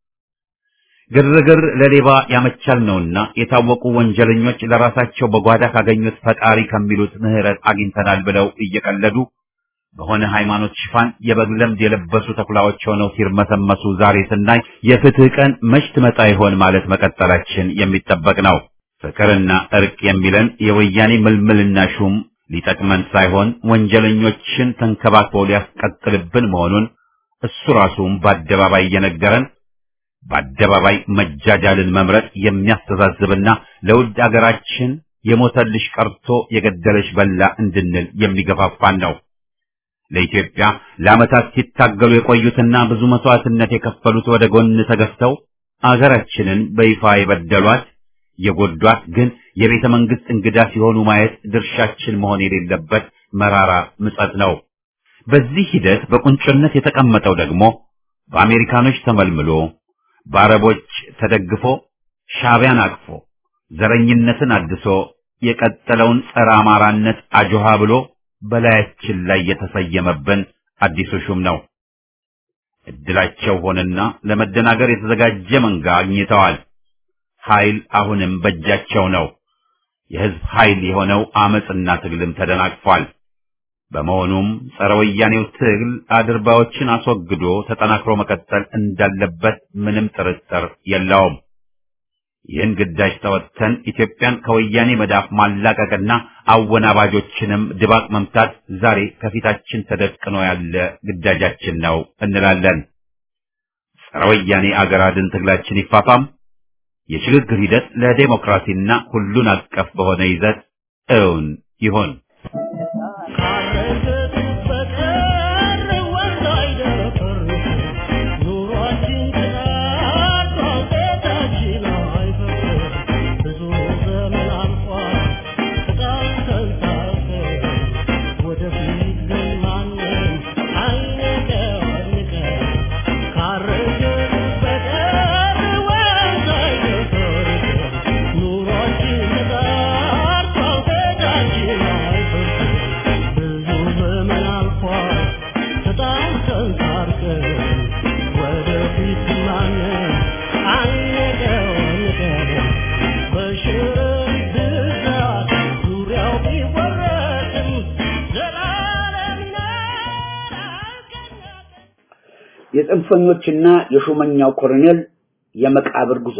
ግርግር ለሌባ ያመቻል ነውና የታወቁ ወንጀለኞች ለራሳቸው በጓዳ ካገኙት ፈጣሪ ከሚሉት ምሕረት አግኝተናል ብለው እየቀለዱ በሆነ ሃይማኖት ሽፋን የበግ ለምድ የለበሱ ተኩላዎች ሆነው ሲርመሰመሱ ዛሬ ስናይ የፍትህ ቀን መች ትመጣ ይሆን ማለት መቀጠላችን የሚጠበቅ ነው። ፍቅርና እርቅ የሚለን የወያኔ ምልምልና ሹም ሊጠቅመን ሳይሆን ወንጀለኞችን ተንከባክቦ ሊያስቀጥልብን መሆኑን እሱ ራሱም በአደባባይ እየነገረን በአደባባይ መጃጃልን መምረጥ የሚያስተዛዝብና ለውድ አገራችን የሞተልሽ ቀርቶ የገደለሽ በላ እንድንል የሚገፋፋን ነው። ለኢትዮጵያ ለዓመታት ሲታገሉ የቆዩትና ብዙ መስዋዕትነት የከፈሉት ወደ ጎን ተገፍተው አገራችንን በይፋ የበደሏት የጎዷት ግን የቤተ መንግስት እንግዳ ሲሆኑ ማየት ድርሻችን መሆን የሌለበት መራራ ምጸት ነው። በዚህ ሂደት በቁንጮነት የተቀመጠው ደግሞ በአሜሪካኖች ተመልምሎ በአረቦች ተደግፎ ሻዕቢያን አቅፎ ዘረኝነትን አድሶ የቀጠለውን ጸረ አማራነት አጆሃ ብሎ በላያችን ላይ የተሰየመብን አዲሱ ሹም ነው። እድላቸው ሆነና ለመደናገር የተዘጋጀ መንጋ አግኝተዋል። ኃይል አሁንም በእጃቸው ነው። የህዝብ ኃይል የሆነው አመጽና ትግልም ተደናቅፏል። በመሆኑም ጸረ ወያኔው ትግል አድርባዎችን አስወግዶ ተጠናክሮ መቀጠል እንዳለበት ምንም ጥርጥር የለውም። ይህን ግዳጅ ተወጥተን ኢትዮጵያን ከወያኔ መዳፍ ማላቀቅና አወናባጆችንም ድባቅ መምታት ዛሬ ከፊታችን ተደቅኖ ያለ ግዳጃችን ነው እንላለን። ጸረ ወያኔ አገር አድን ትግላችን ይፋፋም። የሽግግር ሂደት ለዴሞክራሲና ሁሉን አቀፍ በሆነ ይዘት እውን ይሆን። የጽንፈኞችና የሹመኛው ኮሎኔል የመቃብር ጉዞ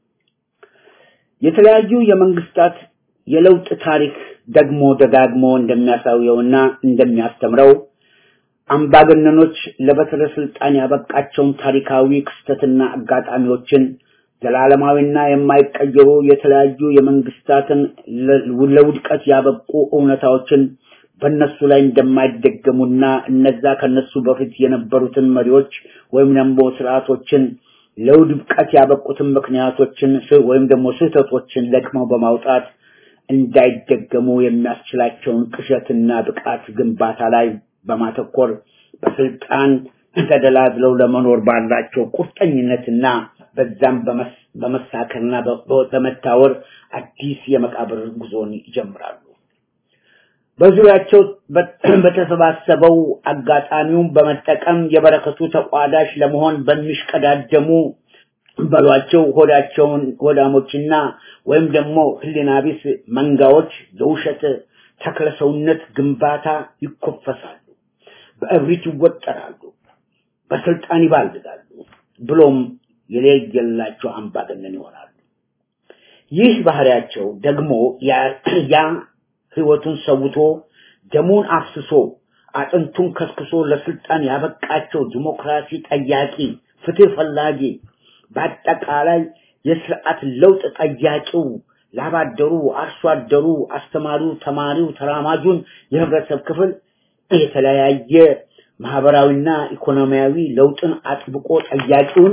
የተለያዩ የመንግስታት የለውጥ ታሪክ ደግሞ ደጋግሞ እንደሚያሳየውና እንደሚያስተምረው አምባገነኖች ለበትረ ስልጣን ያበቃቸውን ታሪካዊ ክስተትና አጋጣሚዎችን ዘላለማዊና የማይቀየሩ የተለያዩ የመንግስታትን ለውድቀት ያበቁ እውነታዎችን በእነሱ ላይ እንደማይደገሙና እነዛ ከነሱ በፊት የነበሩትን መሪዎች ወይም ደግሞ ስርዓቶችን ለውድቀት ያበቁትን ምክንያቶችን ወይም ደግሞ ስህተቶችን ለቅመው በማውጣት እንዳይደገሙ የሚያስችላቸውን ቅዠትና ብቃት ግንባታ ላይ በማተኮር በስልጣን ተደላድለው ለመኖር ባላቸው ቁርጠኝነትና በዛም በመሳከርና በመታወር አዲስ የመቃብር ጉዞን ይጀምራሉ። በዙሪያቸው በተሰባሰበው አጋጣሚውን በመጠቀም የበረከቱ ተቋዳሽ ለመሆን በሚሽቀዳደሙ በሏቸው ሆዳቸውን ሆዳሞችና ወይም ደግሞ ህሊና ቢስ መንጋዎች የውሸት ተክለሰውነት ግንባታ ይኮፈሳሉ፣ በእብሪት ይወጠራሉ፣ በስልጣን ይባልጋሉ፣ ብሎም የለየላቸው አምባገነን ይሆናሉ። ይህ ባህሪያቸው ደግሞ ያ ህይወቱን ሰውቶ ደሙን አፍስሶ አጥንቱን ከስክሶ ለስልጣን ያበቃቸው ዲሞክራሲ ጠያቂ፣ ፍትህ ፈላጊ፣ በአጠቃላይ የስርዓት ለውጥ ጠያቂው ላባደሩ፣ አርሶ አደሩ፣ አስተማሪው፣ ተማሪው፣ ተራማጁን የህብረተሰብ ክፍል የተለያየ ማህበራዊና ኢኮኖሚያዊ ለውጥን አጥብቆ ጠያቂውን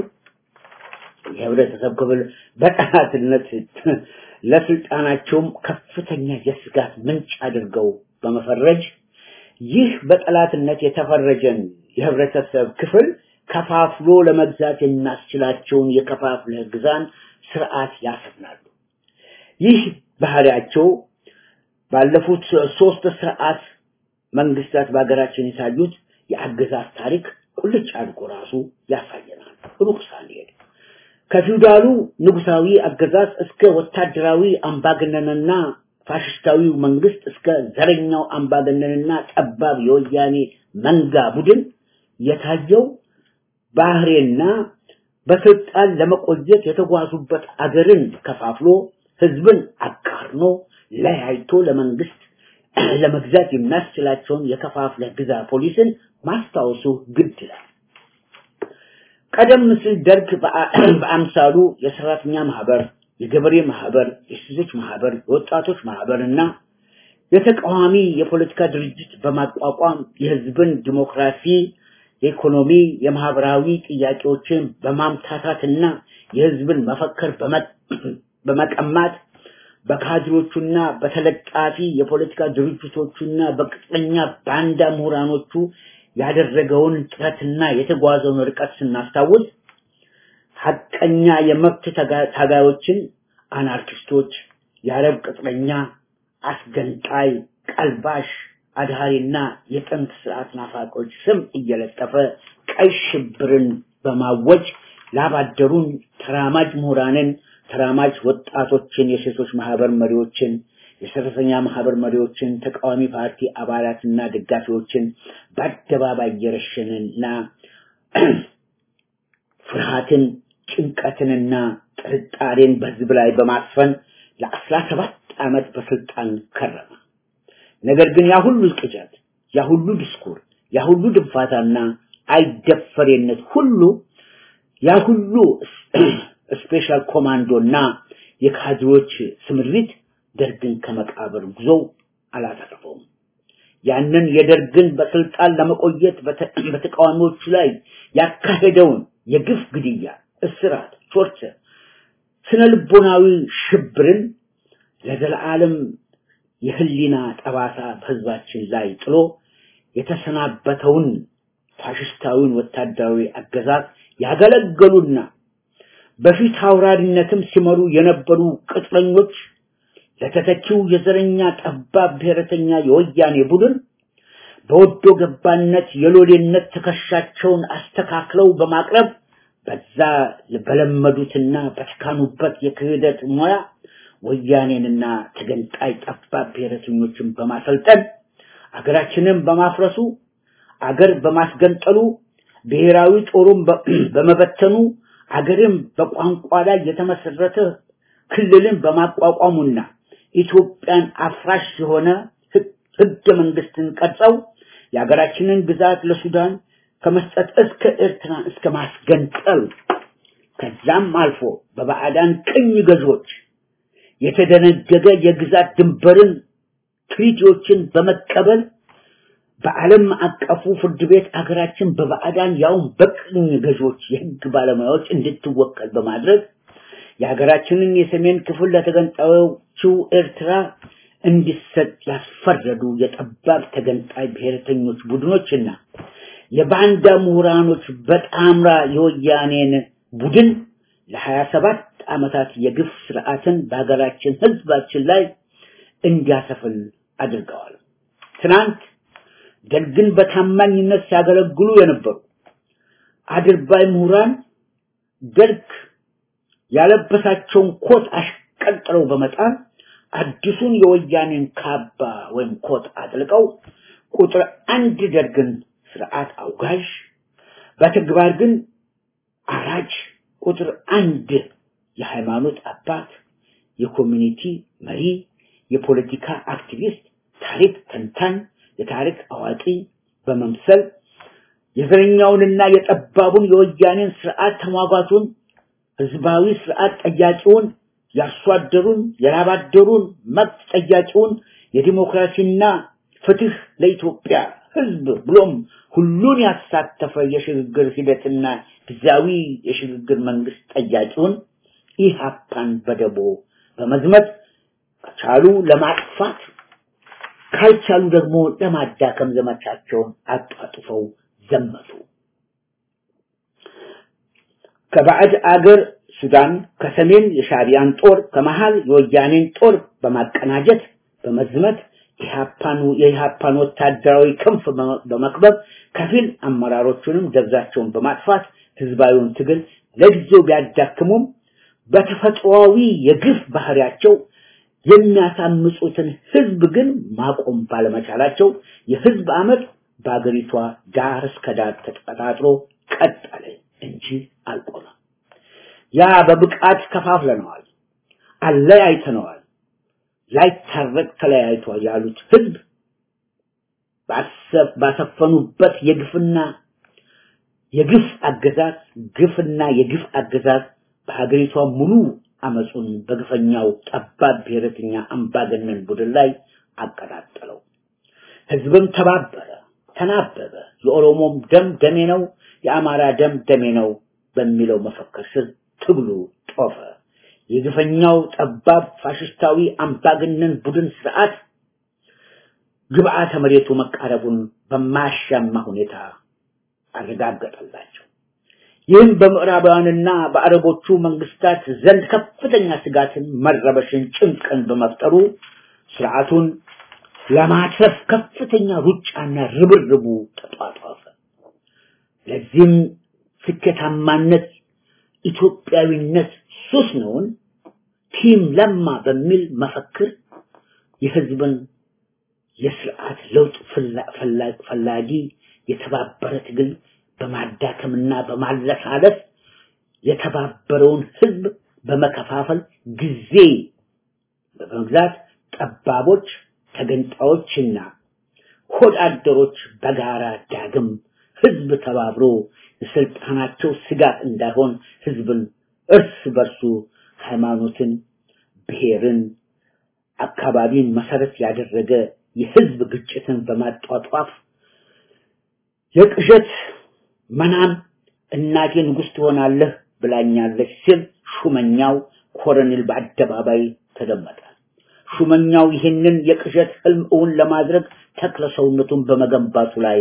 የህብረተሰብ ክፍል በጠላትነት ለስልጣናቸውም ከፍተኛ የስጋት ምንጭ አድርገው በመፈረጅ ይህ በጠላትነት የተፈረጀን የህብረተሰብ ክፍል ከፋፍሎ ለመግዛት የሚያስችላቸውን የከፋፍለህ ግዛን ስርዓት ያሰፍናሉ። ይህ ባህሪያቸው ባለፉት ሶስት ስርዓት መንግስታት በሀገራችን የታዩት የአገዛዝ ታሪክ ቁልጭ አድርጎ ራሱ ያሳየናል። ሩቅ ሳንሄድ ከፊውዳሉ ንጉሳዊ አገዛዝ እስከ ወታደራዊ አምባገነንና ፋሽስታዊው መንግስት እስከ ዘረኛው አምባገነንና ጠባብ የወያኔ መንጋ ቡድን የታየው ባህሬና በስልጣን ለመቆየት የተጓዙበት አገርን ከፋፍሎ ህዝብን አቃርኖ ለያይቶ ለመንግስት ለመግዛት የሚያስችላቸውን የከፋፍለ ግዛ ፖሊስን ማስታወሱ ግድ ይላል። ቀደም ሲል ደርግ በአምሳሉ የሰራተኛ ማህበር፣ የገበሬ ማህበር፣ የሴቶች ማህበር፣ የወጣቶች ማህበርና የተቃዋሚ የፖለቲካ ድርጅት በማቋቋም የህዝብን ዲሞክራሲ፣ የኢኮኖሚ፣ የማህበራዊ ጥያቄዎችን በማምታታትና የህዝብን መፈክር በመቀማት በካድሮቹና በተለጣፊ የፖለቲካ ድርጅቶቹና በቅጥረኛ ባንዳ ምሁራኖቹ ያደረገውን ጥረትና የተጓዘውን ርቀት ስናስታውስ ሐቀኛ የመብት ታጋዮችን አናርኪስቶች፣ የአረብ ቅጥረኛ፣ አስገንጣይ፣ ቀልባሽ፣ አድሃሪና የጥንት ስርዓት ናፋቆች ስም እየለጠፈ ቀይ ሽብርን በማወጅ ላባደሩን ተራማጅ ምሁራንን ተራማጅ ወጣቶችን፣ የሴቶች ማህበር መሪዎችን፣ የሰራተኛ ማህበር መሪዎችን፣ ተቃዋሚ ፓርቲ አባላትና ደጋፊዎችን በአደባባይ እየረሸንና ፍርሃትን፣ ጭንቀትንና ጥርጣሬን በህዝብ ላይ በማስፈን ለአስራ ሰባት ዓመት በስልጣን ከረመ። ነገር ግን ያ ሁሉ ቅዠት፣ ያ ሁሉ ዲስኩር፣ ያ ሁሉ ድንፋታና አይደፈሬነት ሁሉ ያ ሁሉ ስፔሻል ኮማንዶና የካድሮች ስምሪት ደርግን ከመቃብር ጉዞ አላተረፈውም። ያንን የደርግን በስልጣን ለመቆየት በተቃዋሚዎቹ ላይ ያካሄደውን የግፍ ግድያ፣ እስራት፣ ቶርቸር፣ ስነ ልቦናዊ ሽብርን ለዘላለም የህሊና ጠባሳ በህዝባችን ላይ ጥሎ የተሰናበተውን ፋሽስታዊን ወታደራዊ አገዛዝ ያገለገሉና በፊት አውራሪነትም ሲመሩ የነበሩ ቅጥረኞች ለተተኪው የዘረኛ ጠባብ ብሔረተኛ የወያኔ ቡድን በወዶ ገባነት የሎሌነት ትከሻቸውን አስተካክለው በማቅረብ በዛ በለመዱትና በተካኑበት የክህደት ሙያ ወያኔንና ተገንጣይ ጠባብ ብሔረተኞችን በማሰልጠን አገራችንን በማፍረሱ አገር በማስገንጠሉ ብሔራዊ ጦሩን በመበተኑ አገርን በቋንቋ ላይ የተመሰረተ ክልልን በማቋቋሙና ኢትዮጵያን አፍራሽ የሆነ ህገ መንግስትን ቀርጸው የሀገራችንን ግዛት ለሱዳን ከመስጠት እስከ ኤርትራ እስከ ማስገንጠል ከዛም አልፎ በባዕዳን ቅኝ ገዢዎች የተደነገገ የግዛት ድንበርን ትሪቲዎችን በመቀበል በዓለም አቀፉ ፍርድ ቤት አገራችን በባዕዳን ያውም በቅኝ ገዢዎች የህግ ባለሙያዎች እንድትወከል በማድረግ የሀገራችንን የሰሜን ክፍል ለተገንጣዮቹ ኤርትራ እንዲሰጥ ያስፈረዱ የጠባብ ተገንጣይ ብሔረተኞች ቡድኖችና የባንዳ ምሁራኖች በጣምራ የወያኔን ቡድን ለሀያ ሰባት ዓመታት የግፍ ስርዓትን በሀገራችን ህዝባችን ላይ እንዲያሰፍን አድርገዋል። ትናንት ደርግን በታማኝነት ሲያገለግሉ የነበሩ አድርባይ ምሁራን ደርግ ያለበሳቸውን ኮት አሽቀንጥረው በመጣል አዲሱን የወያኔን ካባ ወይም ኮት አጥልቀው ቁጥር አንድ ደርግን ስርዓት አውጋዥ በተግባር ግን አራጅ ቁጥር አንድ የሃይማኖት አባት የኮሚኒቲ መሪ የፖለቲካ አክቲቪስት ታሪክ ተንታኝ የታሪክ አዋቂ በመምሰል የዘረኛውንና የጠባቡን የወያኔን ስርዓት ተሟጋቱን ህዝባዊ ስርዓት ጠያቂውን ያርሶ አደሩን የላብ አደሩን መብት ጠያቂውን የዲሞክራሲና ፍትህ ለኢትዮጵያ ህዝብ ብሎም ሁሉን ያሳተፈ የሽግግር ሂደትና ጊዜያዊ የሽግግር መንግስት ጠያቂውን ኢህአፓን በደቦ በመዝመት ከቻሉ ለማጥፋት ካልቻሉ ደግሞ ለማዳከም ዘመቻቸውን አጧጥፈው ዘመቱ። ከባዕድ አገር ሱዳን ከሰሜን የሻቢያን ጦር ከመሃል የወያኔን ጦር በማቀናጀት በመዝመት የኢህአፓን የኢህአፓን ወታደራዊ ክንፍ በመክበብ ከፊል አመራሮቹንም ደብዛቸውን በማጥፋት ህዝባዊውን ትግል ለጊዜው ቢያዳክሙም በተፈጥሯዊ የግፍ ባህሪያቸው የሚያሳምጹትን ህዝብ ግን ማቆም ባለመቻላቸው የህዝብ አመት በአገሪቷ ዳር እስከ ዳር ተቀጣጥሎ ቀጠለ እንጂ አልቆመም። ያ በብቃት ከፋፍለነዋል፣ አለያይተነዋል፣ ላይታረቅ ተለያይቷል ያሉት ህዝብ ባሰፈኑበት የግፍና የግፍ አገዛዝ ግፍና የግፍ አገዛዝ በሀገሪቷ ሙሉ አመፁን በግፈኛው ጠባብ ብሔረተኛ አምባገነን ቡድን ላይ አቀጣጠለው። ህዝብም ተባበረ፣ ተናበበ። የኦሮሞም ደም ደሜ ነው፣ የአማራ ደም ደሜ ነው በሚለው መፈክር ስር ትግሉ ጦፈ። የግፈኛው ጠባብ ፋሽስታዊ አምባገነን ቡድን ስርዓት ግብዓተ መሬቱ መቃረቡን በማያሻማ ሁኔታ አረጋገጠላቸው። ይህም በምዕራባውያንና በአረቦቹ መንግስታት ዘንድ ከፍተኛ ስጋትን፣ መረበሽን፣ ጭንቅን በመፍጠሩ ስርዓቱን ለማትረፍ ከፍተኛ ሩጫና ርብርቡ ተጧጧፈ። ለዚህም ስኬታማነት ኢትዮጵያዊነት ሱስ ነውን ቲም ለማ በሚል መፈክር የህዝብን የስርዓት ለውጥ ፈላጊ የተባበረ ትግል በማዳከምና በማለሳለስ የተባበረውን ህዝብ በመከፋፈል ጊዜ በመግዛት ጠባቦች፣ ተገንጣዮችና ሆድ አደሮች በጋራ ዳግም ህዝብ ተባብሮ የስልጣናቸው ስጋት እንዳይሆን ህዝብን እርስ በርሱ ሃይማኖትን፣ ብሔርን፣ አካባቢን መሰረት ያደረገ የህዝብ ግጭትን በማጧጧፍ የቅዠት መናም እናቴ ንጉስ ትሆናለህ ብላኛለች ሲል ሹመኛው ኮሎኔል በአደባባይ ተደመጠ። ሹመኛው ይህንን የቅዠት ህልም እውን ለማድረግ ተክለ ሰውነቱን በመገንባቱ ላይ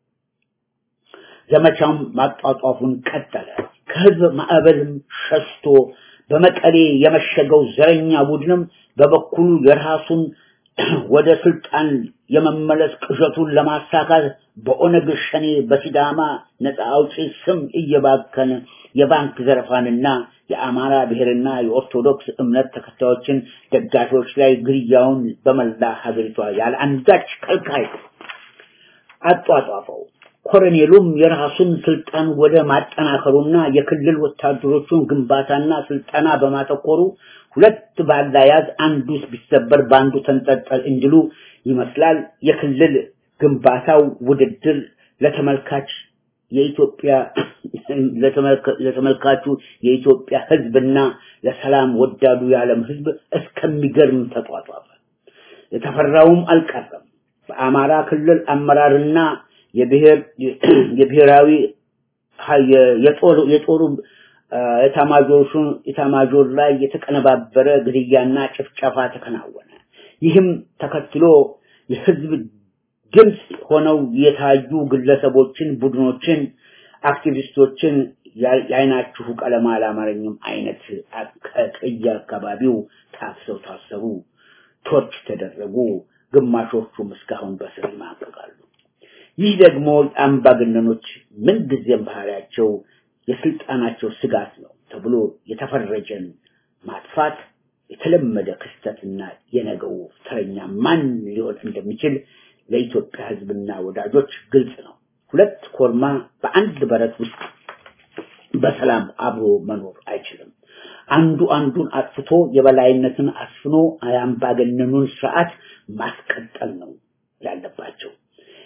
ዘመቻውን ማጧጧፉን ቀጠለ። ከህዝብ ማዕበልም ሸሽቶ በመቀሌ የመሸገው ዘረኛ ቡድንም በበኩሉ የራሱን ወደ ስልጣን የመመለስ ቅዠቱን ለማሳካት በኦነግ ሸኔ በሲዳማ ነፃ አውጪ ስም እየባከነ የባንክ ዘረፋንና የአማራ ብሔርና የኦርቶዶክስ እምነት ተከታዮችን ደጋፊዎች ላይ ግድያውን በመላ ሀገሪቷ ያለ አንዳች ከልካይ አጧጧፈው። ኮሎኔሉም የራሱን ስልጣን ወደ ማጠናከሩና የክልል ወታደሮቹን ግንባታና ስልጠና በማተኮሩ ሁለት ባላያዝ አንዱ ቢሰበር በአንዱ ተንጠልጠል እንዲሉ ይመስላል የክልል ግንባታው ውድድር ለተመልካች የኢትዮጵያ ለተመልካቹ የኢትዮጵያ ህዝብና ለሰላም ወዳዱ የዓለም ህዝብ እስከሚገርም ተጧጧፈ። የተፈራውም አልቀረም። በአማራ ክልል አመራርና የብሔር የብሔራዊ የጦር የጦሩ የታማጆሹን የታማጆር ላይ የተቀነባበረ ግድያና ጭፍጨፋ ተከናወነ። ይህም ተከትሎ የህዝብ ድምፅ ሆነው የታዩ ግለሰቦችን፣ ቡድኖችን፣ አክቲቪስቶችን የአይናችሁ ቀለም አላማረኝም አይነት ከቀየ አካባቢው ታፍሰው ታሰሩ፣ ቶርች ተደረጉ። ግማሾቹም እስካሁን በስር ይማቀቃሉ። ይህ ደግሞ አምባገነኖች ምንጊዜም ባህሪያቸው የስልጣናቸው ስጋት ነው ተብሎ የተፈረጀን ማጥፋት የተለመደ ክስተትና የነገው ተረኛ ማን ሊሆን እንደሚችል ለኢትዮጵያ ህዝብና ወዳጆች ግልጽ ነው። ሁለት ኮርማ በአንድ በረት ውስጥ በሰላም አብሮ መኖር አይችልም። አንዱ አንዱን አጥፍቶ የበላይነትን አስፍኖ የአምባገነኑን ስርዓት ማስቀጠል ነው ያለባቸው።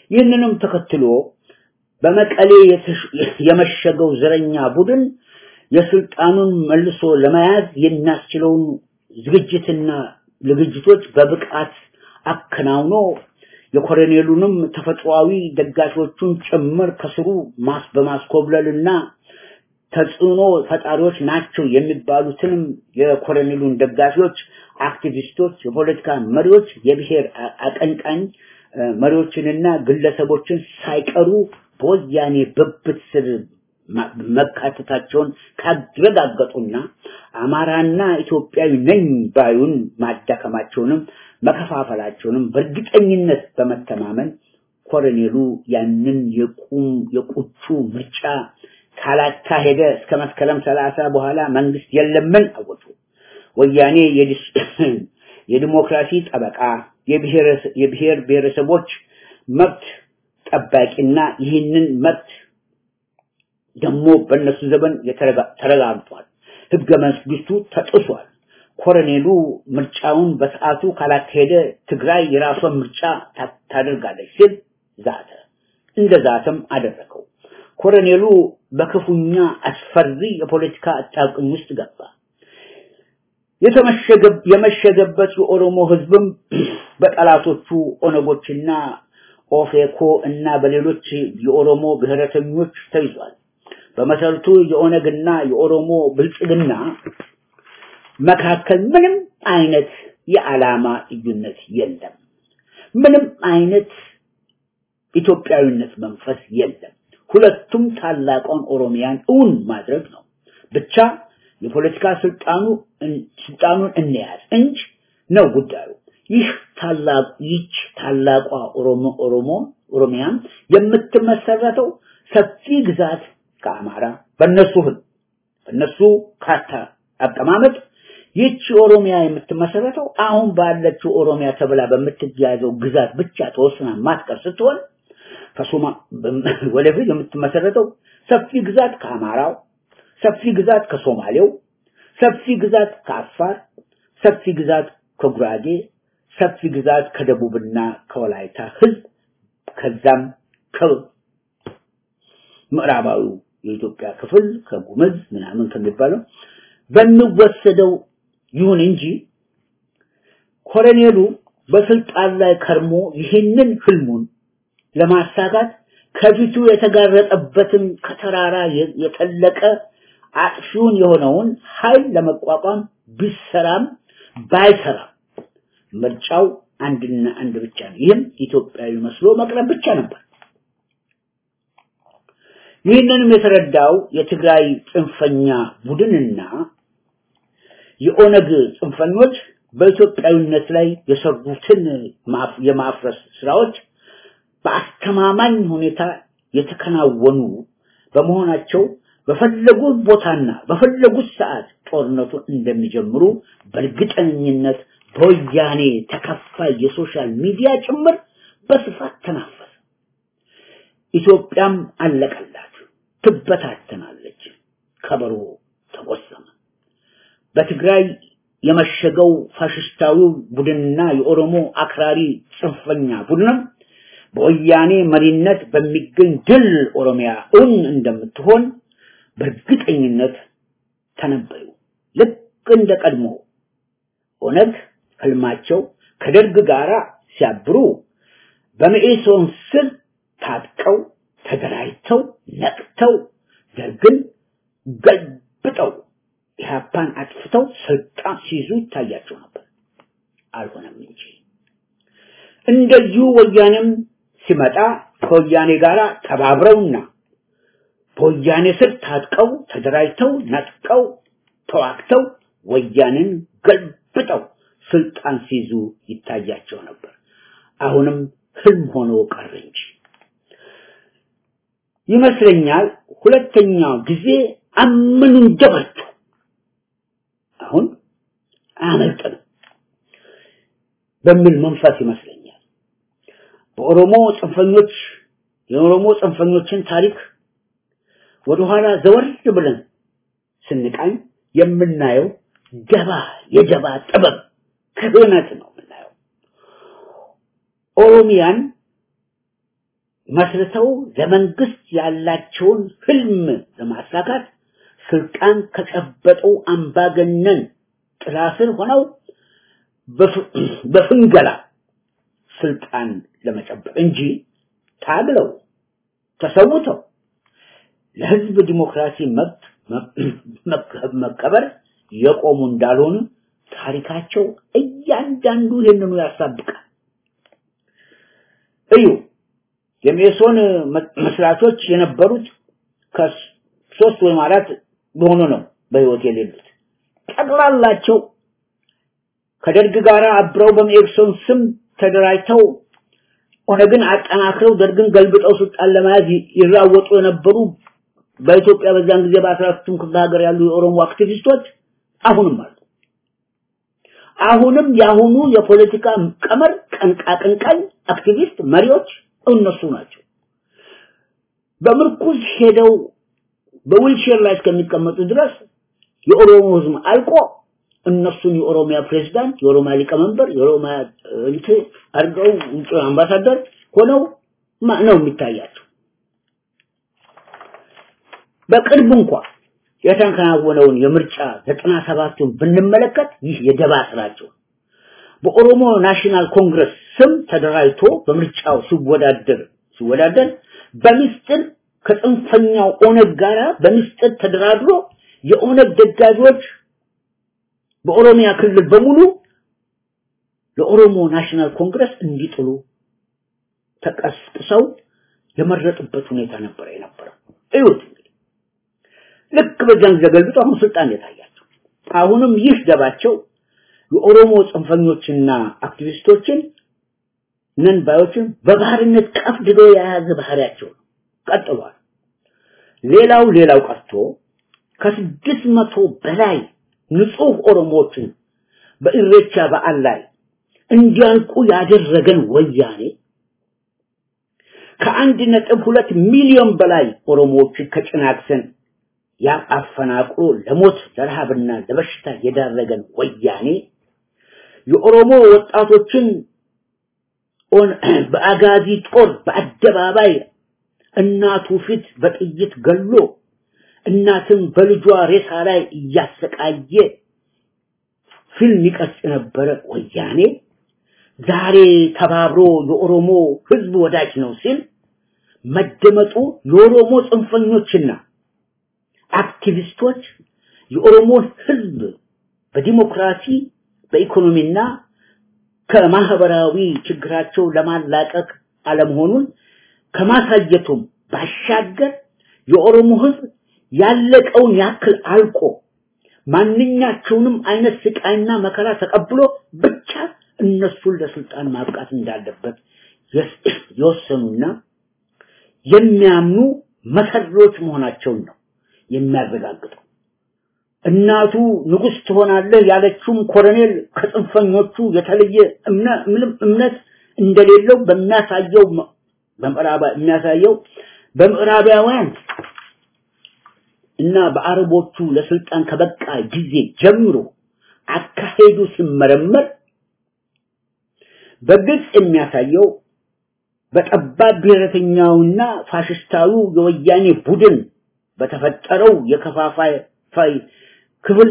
ይህንንም ተከትሎ በመቀሌ የመሸገው ዘረኛ ቡድን የስልጣኑን መልሶ ለመያዝ የሚያስችለውን ዝግጅትና ዝግጅቶች በብቃት አከናውኖ የኮሎኔሉንም ተፈጥሯዊ ደጋፊዎቹን ጭምር ከስሩ ማስ በማስኮብለልና ተጽዕኖ ፈጣሪዎች ናቸው የሚባሉትንም የኮሎኔሉን ደጋፊዎች፣ አክቲቪስቶች፣ የፖለቲካ መሪዎች፣ የብሔር አቀንቃኝ መሪዎችንና ግለሰቦችን ሳይቀሩ በወያኔ ብብት ስር መካተታቸውን ካረጋገጡና አማራና ኢትዮጵያዊ ነኝ ባዩን ማዳከማቸውንም መከፋፈላቸውንም በእርግጠኝነት በመተማመን ኮሎኔሉ ያንን የቁም የቁቹ ምርጫ ካላካሄደ እስከ መስከረም ሰላሳ በኋላ መንግስት የለምን አወጡ። ወያኔ የዲሞክራሲ ጠበቃ የብሔር ብሔረሰቦች መብት ጠባቂና ይህንን መብት ደግሞ በእነሱ ዘመን ተረጋግጧል። ህገ መንግስቱ ተጥሷል። ኮሎኔሉ ምርጫውን በሰዓቱ ካላካሄደ ትግራይ የራሷን ምርጫ ታደርጋለች ሲል ዛተ። እንደ ዛተም አደረገው። ኮሎኔሉ በክፉኛ አስፈሪ የፖለቲካ አጣብቂኝ ውስጥ ገባ። የመሸገበት የኦሮሞ ህዝብም በጠላቶቹ ኦነጎችና ኦፌኮ እና በሌሎች የኦሮሞ ብሔረተኞች ተይዟል። በመሰረቱ የኦነግና የኦሮሞ ብልጽግና መካከል ምንም አይነት የዓላማ ልዩነት የለም። ምንም አይነት ኢትዮጵያዊነት መንፈስ የለም። ሁለቱም ታላቋን ኦሮሚያን እውን ማድረግ ነው። ብቻ የፖለቲካ ስልጣኑ ስልጣኑን እንያዝ እንጂ ነው ጉዳዩ። ይህ ታላቅ ይች ታላቋ ኦሮሞ ኦሮሞ ኦሮሚያን የምትመሰረተው ሰፊ ግዛት ከአማራ በእነሱ ህግ በእነሱ ካርታ አቀማመጥ ይቺ ኦሮሚያ የምትመሰረተው አሁን ባለችው ኦሮሚያ ተብላ በምትያዘው ግዛት ብቻ ተወስና ማትቀር ስትሆን ከሶማ ወደፊት የምትመሰረተው ሰፊ ግዛት ከአማራው፣ ሰፊ ግዛት ከሶማሌው፣ ሰፊ ግዛት ከአፋር፣ ሰፊ ግዛት ከጉራጌ፣ ሰፊ ግዛት ከደቡብና ከወላይታ ህዝብ ከዛም ከምዕራባዊው የኢትዮጵያ ክፍል ከጉምዝ ምናምን ከሚባለው በሚወሰደው ይሁን እንጂ ኮሎኔሉ በስልጣን ላይ ከርሞ ይህንን ህልሙን ለማሳካት ከፊቱ የተጋረጠበትን ከተራራ የጠለቀ አጥፊውን የሆነውን ኃይል ለመቋቋም ቢሰራም ባይሰራም ምርጫው አንድና አንድ ብቻ ነው። ይህም ኢትዮጵያዊ መስሎ መቅረብ ብቻ ነበር። ይህንንም የተረዳው የትግራይ ጽንፈኛ ቡድንና የኦነግ ጽንፈኞች በኢትዮጵያዊነት ላይ የሰሩትን የማፍረስ ስራዎች በአስተማማኝ ሁኔታ የተከናወኑ በመሆናቸው በፈለጉት ቦታና በፈለጉት ሰዓት ጦርነቱን እንደሚጀምሩ በእርግጠኝነት በወያኔ ተከፋይ የሶሻል ሚዲያ ጭምር በስፋት ተናፈሰ። ኢትዮጵያም አለቀላት፣ ትበታተናለች። ከበሮ ተጎሰመ። በትግራይ የመሸገው ፋሽስታዊው ቡድንና የኦሮሞ አክራሪ ጽንፈኛ ቡድንም በወያኔ መሪነት በሚገኝ ድል ኦሮሚያ እውን እንደምትሆን በእርግጠኝነት ተነበዩ። ልክ እንደ ቀድሞ ኦነግ ህልማቸው ከደርግ ጋር ሲያብሩ በመኢሶን ስር ታጥቀው ተደራጅተው ነቅተው ደርግን ገልብጠው ኢህአፓን አጥፍተው ስልጣን ሲይዙ ይታያቸው ነበር። አልሆነም እንጂ እንደዚሁ ወያኔም ሲመጣ ከወያኔ ጋር ተባብረውና በወያኔ ስር ታጥቀው ተደራጅተው ነጥቀው ተዋግተው ወያኔን ገልብጠው ስልጣን ሲይዙ ይታያቸው ነበር። አሁንም ህልም ሆኖ ቀረ እንጂ ይመስለኛል ሁለተኛው ጊዜ አምን እንደበቱ አሁን አያመልጥንም በሚል መንፈስ ይመስለኛል በኦሮሞ ጽንፈኞች የኦሮሞ ጽንፈኞችን ታሪክ ወደኋላ ዘወር ብለን ስንቃኝ የምናየው ደባ የደባ ጥበብ ክህነት ነው የምናየው ኦሮሚያን መስርተው ለመንግስት ያላቸውን ህልም ለማሳካት ስልጣን ከጨበጠው አምባገነን ጥላ ስር ሆነው በፍንገላ ስልጣን ለመጨበጥ እንጂ ታግለው ተሰውተው ለህዝብ ዲሞክራሲ መብት መከበር የቆሙ እንዳልሆኑ ታሪካቸው እያንዳንዱ ይህንኑ ያሳብቃል። እዩ የሜሶን መስራቾች የነበሩት ከሶስት ወይም አራት በሆኑ ነው በህይወት የሌሉት። ጠቅላላቸው ከደርግ ጋር አብረው በሜሶን ስም ተደራጅተው ኦነግን አጠናክረው ደርግን ገልብጠው ስልጣን ለመያዝ ይራወጡ የነበሩ በኢትዮጵያ በዛን ጊዜ በአስራቱም ክፍለ ሀገር ያሉ የኦሮሞ አክቲቪስቶች አሁንም አሉ። አሁንም የአሁኑ የፖለቲካ ቀመር ቀንቃቅንቃኝ አክቲቪስት መሪዎች እነሱ ናቸው። በምርኩዝ ሄደው በዊልቸር ላይ እስከሚቀመጡ ድረስ የኦሮሞ ህዝብ አልቆ እነሱን የኦሮሚያ ፕሬዝዳንት፣ የኦሮሚያ ሊቀመንበር፣ የኦሮሚያ እንትን አድርገው አምባሳደር ሆነው ነው የሚታያቸው። በቅርብ እንኳ የተከናወነውን የምርጫ ዘጠና ሰባቱን ብንመለከት ይህ የደባ ስራቸው በኦሮሞ ናሽናል ኮንግረስ ስም ተደራጅቶ በምርጫው ሲወዳደር ሲወዳደር በምስጢር ከጽንፈኛው ኦነግ ጋራ በምስጢር ተደራድሮ የኦነግ ደጋፊዎች በኦሮሚያ ክልል በሙሉ ለኦሮሞ ናሽናል ኮንግረስ እንዲጥሉ ተቀስቅሰው የመረጡበት ሁኔታ ነበር የነበረው። እዩት እንግዲህ ልክ በዛን ጊዜ ገልብጦ አሁን ስልጣን የታያቸው አሁንም ይህ ደባቸው የኦሮሞ ጽንፈኞችና አክቲቪስቶችን ነን ባዮችን በባህርነት ቀፍድዶ የያዘ ባህሪያቸው ነው። ቀጥሏል። ሌላው ሌላው ቀርቶ ከስድስት መቶ በላይ ንጹህ ኦሮሞዎችን በኢሬቻ በዓል ላይ እንዲያልቁ ያደረገን ወያኔ ከአንድ ነጥብ ሁለት ሚሊዮን በላይ ኦሮሞዎችን ከጭናክሰን ያፈናቅሎ ለሞት ለረሃብና ለበሽታ የዳረገን ወያኔ የኦሮሞ ወጣቶችን በአጋዚ ጦር በአደባባይ እናቱ ፊት በጥይት ገሎ እናትን በልጇ ሬሳ ላይ እያሰቃየ ፊልም ይቀርጽ የነበረ ወያኔ ዛሬ ተባብሮ የኦሮሞ ህዝብ ወዳጅ ነው ሲል መደመጡ የኦሮሞ ጽንፈኞችና አክቲቪስቶች የኦሮሞን ህዝብ በዲሞክራሲ በኢኮኖሚና ከማህበራዊ ችግራቸው ለማላቀቅ አለመሆኑን ከማሳየቱም ባሻገር የኦሮሞ ህዝብ ያለቀውን ያክል አልቆ ማንኛቸውንም አይነት ስቃይና መከራ ተቀብሎ ብቻ እነሱን ለስልጣን ማብቃት እንዳለበት የወሰኑና የሚያምኑ መሰሪዎች መሆናቸውን ነው የሚያረጋግጠው። እናቱ ንጉስ ትሆናለህ ያለችውም ኮሎኔል ከጽንፈኞቹ የተለየ ምንም እምነት እንደሌለው በሚያሳየው በምዕራባ የሚያሳየው በምዕራባውያን እና በአረቦቹ ለስልጣን ከበቃ ጊዜ ጀምሮ አካሄዱ ሲመረመር በግልጽ የሚያሳየው በጠባብ ብሔረተኛውና ፋሽስታዊው የወያኔ ቡድን በተፈጠረው የከፋፋይ ክፍል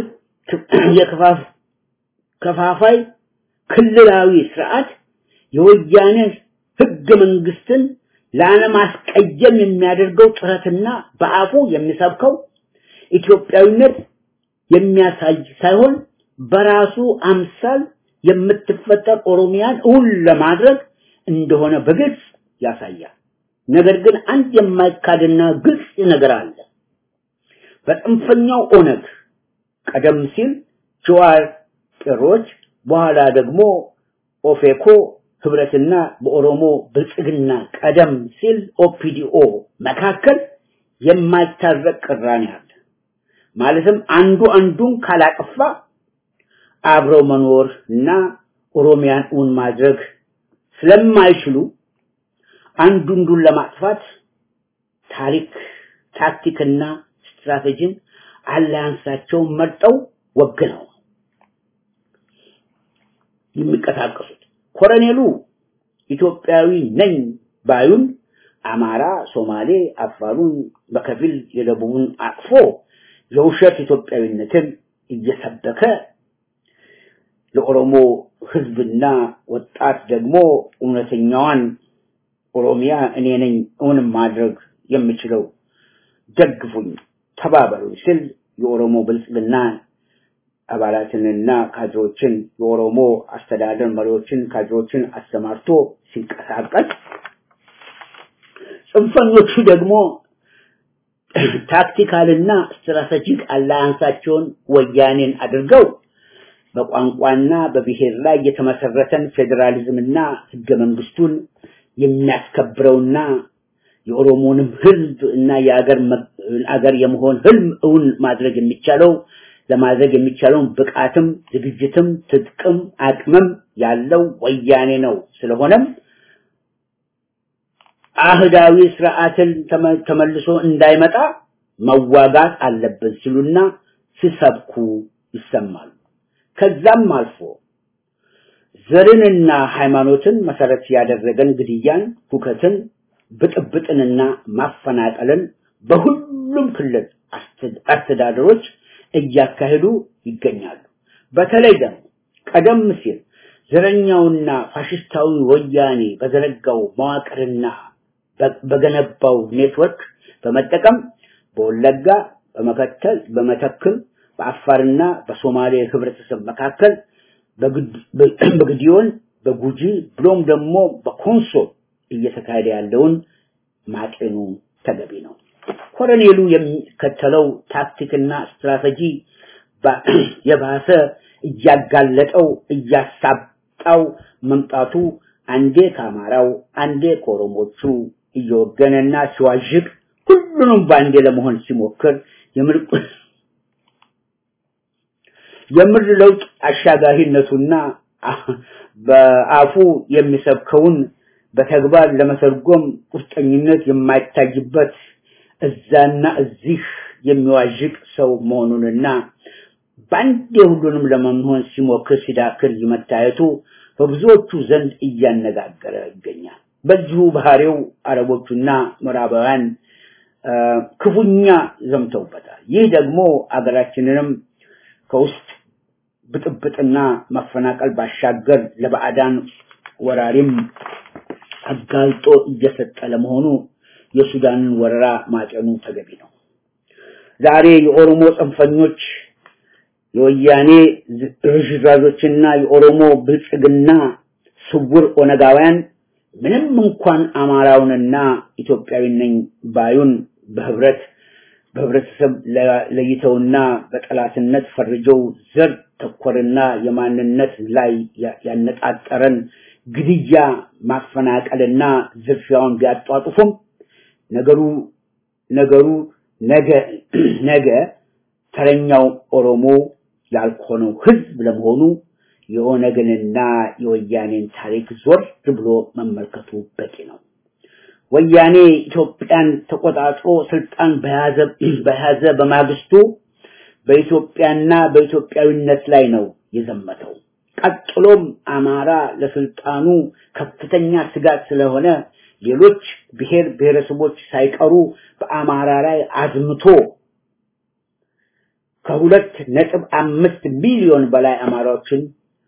ከፋፋይ ክልላዊ ስርዓት የወያኔ ህገ መንግስትን ላለማስቀየም የሚያደርገው ጥረትና በአፉ የሚሰብከው ኢትዮጵያዊነት የሚያሳይ ሳይሆን በራሱ አምሳል የምትፈጠር ኦሮሚያን እውን ለማድረግ እንደሆነ በግልጽ ያሳያል። ነገር ግን አንድ የማይካድና ግልጽ ነገር አለ። በጽንፈኛው ኦነግ ቀደም ሲል ጀዋር ቄሮች፣ በኋላ ደግሞ ኦፌኮ ህብረትና በኦሮሞ ብልጽግና ቀደም ሲል ኦፒዲኦ መካከል የማይታረቅ ቅራኔ አለ። ማለትም አንዱ አንዱን ካላጠፋ አብረው መኖር እና ኦሮሚያን እውን ማድረግ ስለማይችሉ አንዱ አንዱን ለማጥፋት ታሪክ ታክቲክና ስትራቴጂን አላያንሳቸውን መርጠው ወግነው የሚንቀሳቀሱት ኮሎኔሉ ኢትዮጵያዊ ነኝ ባዩን አማራ፣ ሶማሌ፣ አፋሩን በከፊል የደቡቡን አቅፎ የውሸት ኢትዮጵያዊነትን እየሰበከ ለኦሮሞ ህዝብና ወጣት ደግሞ እውነተኛዋን ኦሮሚያ እኔ ነኝ እውን ማድረግ የምችለው ደግፉኝ፣ ተባበሩኝ ሲል የኦሮሞ ብልጽግና አባላትንና ካድሮችን የኦሮሞ አስተዳደር መሪዎችን ካድሮችን አሰማርቶ ሲንቀሳቀስ ጽንፈኞቹ ደግሞ ታክቲካልና ስትራቴጂክ አላያንሳቸውን ወያኔን አድርገው በቋንቋና በብሔር ላይ የተመሰረተን ፌዴራሊዝምና ህገ መንግስቱን የሚያስከብረውና የኦሮሞንም ህዝብ እና የአገር አገር የመሆን ህልም እውን ማድረግ የሚቻለው ለማድረግ የሚቻለውን ብቃትም ዝግጅትም ትጥቅም አቅምም ያለው ወያኔ ነው። ስለሆነም አህዳዊ ስርዓትን ተመልሶ እንዳይመጣ መዋጋት አለብን ሲሉና ሲሰብኩ ይሰማሉ። ከዛም አልፎ ዘርንና ሃይማኖትን መሰረት ያደረገን ግድያን፣ ሁከትን፣ ብጥብጥንና ማፈናቀልን በሁሉም ክልል አስተዳደሮች እያካሄዱ ይገኛሉ። በተለይ ደግሞ ቀደም ሲል ዘረኛውና ፋሽስታዊ ወያኔ በዘረጋው መዋቅርና በገነባው ኔትወርክ በመጠቀም በወለጋ፣ በመከተል፣ በመተክል፣ በአፋርና በሶማሌ ህብረተሰብ መካከል በግዲዮን፣ በጉጂ ብሎም ደግሞ በኮንሶ እየተካሄደ ያለውን ማጤኑ ተገቢ ነው። ኮሎኔሉ የሚከተለው ታክቲክና ስትራቴጂ የባሰ እያጋለጠው እያሳጣው መምጣቱ አንዴ ከአማራው አንዴ ከኦሮሞቹ እየወገነና ሲዋዥቅ ሁሉንም በአንዴ ለመሆን ሲሞክር የምር ለውጥ አሻጋሪነቱና በአፉ የሚሰብከውን በተግባር ለመተርጎም ቁርጠኝነት የማይታይበት እዛና እዚህ የሚዋዥቅ ሰው መሆኑንና በአንዴ ሁሉንም ለመሆን ሲሞክር ሲዳክር መታየቱ በብዙዎቹ ዘንድ እያነጋገረ ይገኛል። በዚሁ ባህሪው አረቦቹና ምዕራባውያን ክፉኛ ዘምተውበታል። ይህ ደግሞ አገራችንንም ከውስጥ ብጥብጥና መፈናቀል ባሻገር ለባዕዳን ወራሪም አጋልጦ እየሰጠ ለመሆኑ የሱዳንን ወረራ ማጨኑ ተገቢ ነው። ዛሬ የኦሮሞ ጽንፈኞች የወያኔ ርዝራዦችና የኦሮሞ ብልጽግና ስውር ኦነጋውያን ምንም እንኳን አማራውንና ኢትዮጵያዊ ነኝ ባዩን በህብረት በህብረተሰብ ለይተውና በጠላትነት ፈርጀው ዘር ተኮርና የማንነት ላይ ያነጣጠረን ግድያ ማፈናቀልና ዝርፊያውን ቢያጧጡፉም ነገሩ ነገሩ ነገ ነገ ተረኛው ኦሮሞ ያልሆነው ህዝብ ለመሆኑ የኦነግንና የወያኔን ታሪክ ዞር ብሎ መመልከቱ በቂ ነው። ወያኔ ኢትዮጵያን ተቆጣጥሮ ስልጣን በያዘ በያዘ በማግስቱ በኢትዮጵያና በኢትዮጵያዊነት ላይ ነው የዘመተው። ቀጥሎም አማራ ለስልጣኑ ከፍተኛ ስጋት ስለሆነ ሌሎች ብሔር ብሔረሰቦች ሳይቀሩ በአማራ ላይ አዝምቶ ከሁለት ነጥብ አምስት ሚሊዮን በላይ አማራዎችን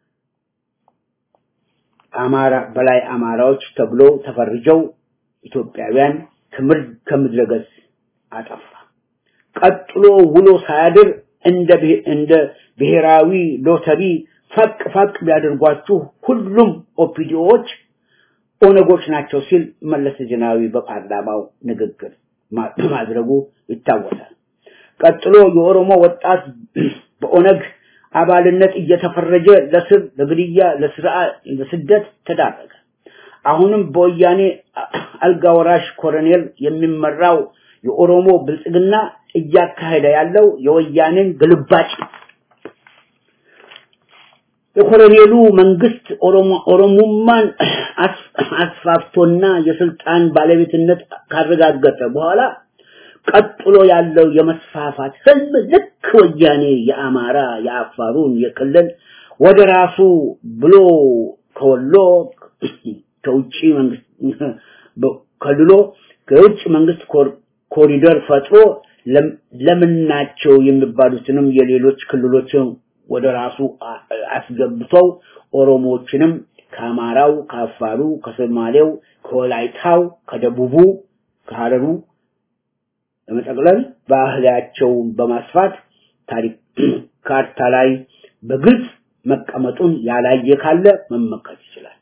አማራ በላይ አማራዎች ተብሎ ተፈርጀው ኢትዮጵያውያን ከምድረ ገጽ አጠፋ። ቀጥሎ ውሎ ሳያድር እንደ እንደ ብሔራዊ ሎተሪ ፈቅ ፈቅ ቢያደርጓችሁ ሁሉም ኦፒዲኦዎች ኦነጎች ናቸው ሲል መለስ ዜናዊ በፓርላማው ንግግር ማድረጉ ይታወሳል። ቀጥሎ የኦሮሞ ወጣት በኦነግ አባልነት እየተፈረጀ ለስር፣ ለግድያ፣ ለስደት ተዳረገ። አሁንም በወያኔ አልጋ ወራሽ ኮሎኔል የሚመራው የኦሮሞ ብልጽግና እያካሄደ ያለው የወያኔን ግልባጭ የኮሎኔሉ መንግስት ኦሮሞማን አስፋፍቶና የስልጣን ባለቤትነት ካረጋገጠ በኋላ ቀጥሎ ያለው የመስፋፋት ህልም ልክ ወያኔ የአማራ የአፋሩን የክልል ወደ ራሱ ብሎ ከወሎ ከውጪ መንግስት ከልሎ ከውጭ መንግስት ኮሪደር ፈጥሮ ለምናቸው የሚባሉትንም የሌሎች ክልሎችን ወደ ራሱ አስገብተው ኦሮሞዎችንም ከአማራው፣ ከአፋሩ፣ ከሶማሌው፣ ከወላይታው፣ ከደቡቡ፣ ከሀረሩ በመጠቅለል ባህላቸውን በማስፋት ታሪክ ካርታ ላይ በግልጽ መቀመጡን ያላየ ካለ መመከት ይችላል።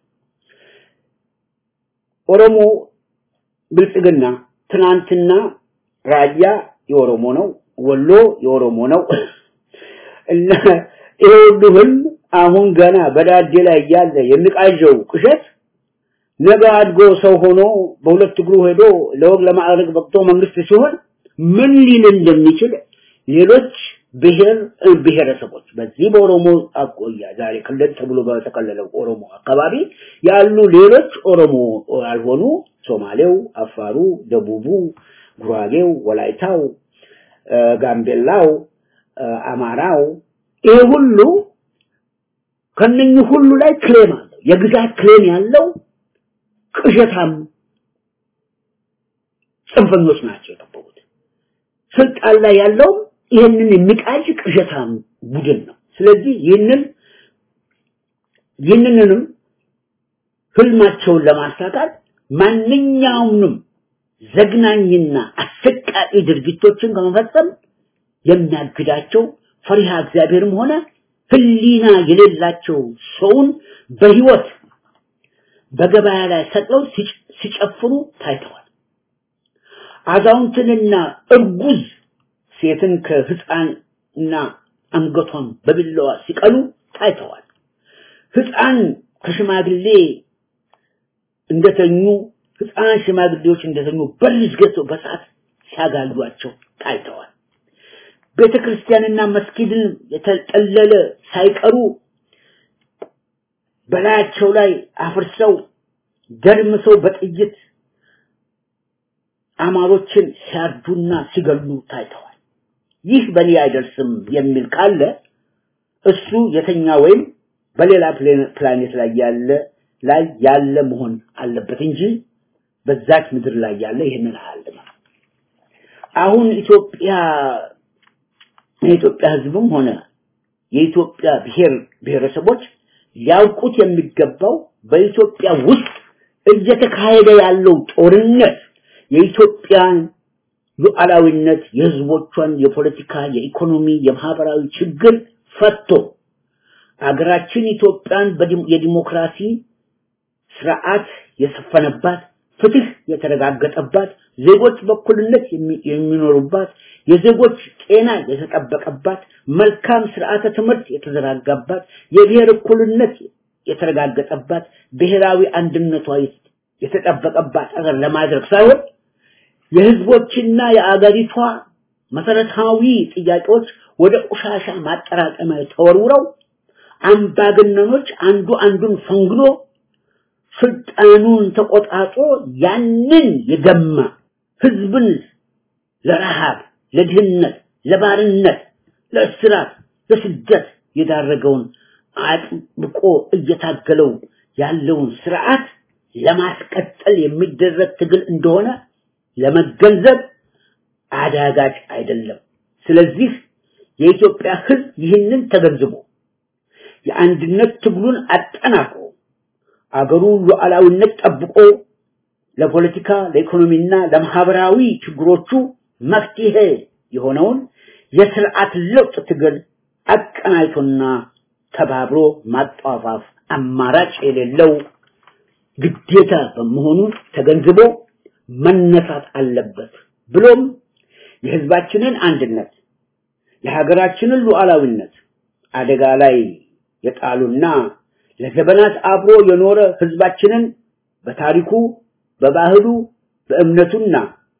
ኦሮሞ ብልጽግና ትናንትና ራያ የኦሮሞ ነው፣ ወሎ የኦሮሞ ነው እና ይሄ ሁሉ ህልም አሁን ገና በዳዴ ላይ ያለ የሚቃዠው ቅዠት ነገ አድጎ ሰው ሆኖ በሁለት እግሩ ሄዶ ለወግ ለማዕረግ በቅቶ መንግስት ሲሆን ምን ሊል እንደሚችል ሌሎች ብሔር ብሔረሰቦች በዚህ በኦሮሞ አቆያ ዛሬ ክልል ተብሎ በተከለለው ኦሮሞ አካባቢ ያሉ ሌሎች ኦሮሞ ያልሆኑ ሶማሌው፣ አፋሩ፣ ደቡቡ፣ ጉራጌው፣ ወላይታው፣ ጋምቤላው፣ አማራው ይሄ ሁሉ ከነኚህ ሁሉ ላይ ክሌም አለው። የግዛት ክሌም ያለው ቅዠታም ጽንፈኞች ናቸው የጠበቁት። ስልጣን ላይ ያለው ይህንን የሚቃጅ ቅዠታም ቡድን ነው። ስለዚህ ይህንን ይህንንም ህልማቸውን ለማሳካት ማንኛውንም ዘግናኝና አሰቃቂ ድርጊቶችን ከመፈጸም የሚያግዳቸው ፈሪሃ እግዚአብሔርም ሆነ ህሊና የሌላቸው ሰውን በህይወት በገበያ ላይ ሰቅለው ሲጨፍሩ ታይተዋል። አዛውንትንና እርጉዝ ሴትን ከህፃንና አንገቷን በቢላዋ ሲቀሉ ታይተዋል። ህፃን ከሽማግሌ እንደተኙ ህፃን ሽማግሌዎች እንደተኙ በልጅ ገዝተው በሰዓት ሲያጋሏቸው ታይተዋል። ቤተ ክርስቲያንና መስጊድን የተጠለለ ሳይቀሩ በላያቸው ላይ አፍርሰው ደርምሰው በጥይት አማሮችን ሲያርዱና ሲገሉ ታይተዋል። ይህ በእኔ አይደርስም የሚል ካለ እሱ የተኛ ወይም በሌላ ፕላኔት ላይ ያለ ላይ ያለ መሆን አለበት እንጂ በዛች ምድር ላይ ያለ ይህንን አያልም። አሁን ኢትዮጵያ የኢትዮጵያ ህዝብም ሆነ የኢትዮጵያ ብሔር ብሔረሰቦች ሊያውቁት የሚገባው በኢትዮጵያ ውስጥ እየተካሄደ ያለው ጦርነት የኢትዮጵያን ሉዓላዊነት፣ የህዝቦቿን የፖለቲካ፣ የኢኮኖሚ፣ የማህበራዊ ችግር ፈቶ አገራችን ኢትዮጵያን የዲሞክራሲ ስርዓት የሰፈነባት ፍትህ የተረጋገጠባት ዜጎች በኩልነት የሚኖሩባት የዜጎች ጤና የተጠበቀባት መልካም ስርዓተ ትምህርት የተዘረጋባት የብሔር እኩልነት የተረጋገጠባት ብሔራዊ አንድነቷ የተጠበቀባት አገር ለማድረግ ሳይሆን የህዝቦችና የአገሪቷ መሰረታዊ ጥያቄዎች ወደ ቆሻሻ ማጠራቀሚያ ተወርውረው አምባገነኖች አንዱ አንዱን ፈንግሎ ስልጣኑን ተቆጣጥሮ ያንን የገማ ህዝብን ለረሃብ፣ ለድህነት፣ ለባርነት፣ ለእስራት፣ ለስደት የዳረገውን አጥብቆ እየታገለው ያለውን ስርዓት ለማስቀጠል የሚደረግ ትግል እንደሆነ ለመገንዘብ አዳጋች አይደለም። ስለዚህ የኢትዮጵያ ህዝብ ይህንን ተገንዝቦ የአንድነት ትግሉን አጠናክሮ አገሩ ሉዓላዊነት ጠብቆ ለፖለቲካ፣ ለኢኮኖሚና ለማህበራዊ ችግሮቹ መፍትሄ የሆነውን የስርዓት ለውጥ ትግል አቀናጅቶና ተባብሮ ማጧፋፍ አማራጭ የሌለው ግዴታ በመሆኑ ተገንዝቦ መነሳት አለበት። ብሎም የህዝባችንን አንድነት የሀገራችንን ሉዓላዊነት አደጋ ላይ የጣሉና ለዘመናት አብሮ የኖረ ህዝባችንን በታሪኩ፣ በባህሉ፣ በእምነቱና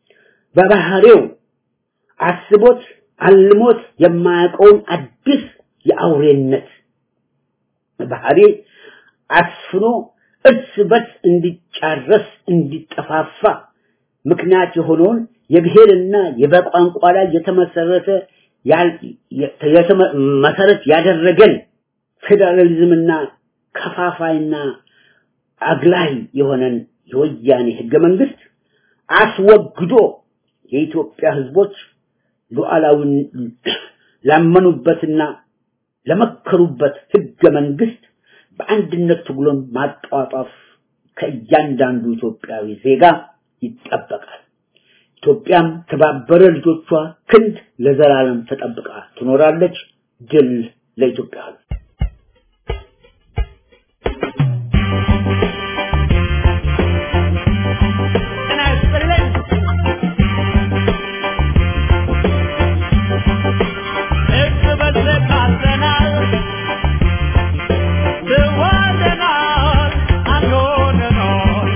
በባህሪው አስቦት አልሞት የማያውቀውን አዲስ የአውሬነት ባህሪ አስፍኖ እርስ በርስ እንዲጫረስ እንዲጠፋፋ ምክንያት የሆነውን የብሔርና የበቋንቋ ላይ የተመሰረተ መሰረት ያደረገን ፌዴራሊዝምና ከፋፋይና አግላይ የሆነን የወያኔ ህገ መንግስት አስወግዶ የኢትዮጵያ ህዝቦች ሉዓላዊን ላመኑበትና ለመከሩበት ህገ መንግስት በአንድነት ትግሉን ማጧጧፍ ከእያንዳንዱ ኢትዮጵያዊ ዜጋ ይጠበቃል። ኢትዮጵያም ተባበረ ልጆቿ ክንድ ለዘላለም ተጠብቃ ትኖራለች። ድል ለኢትዮጵያ ህዝብ። ጤና ይስጥልኝ። እርስ በርስ ታዝለናል፣ ተዋደናል፣ አንድ ሆነናል።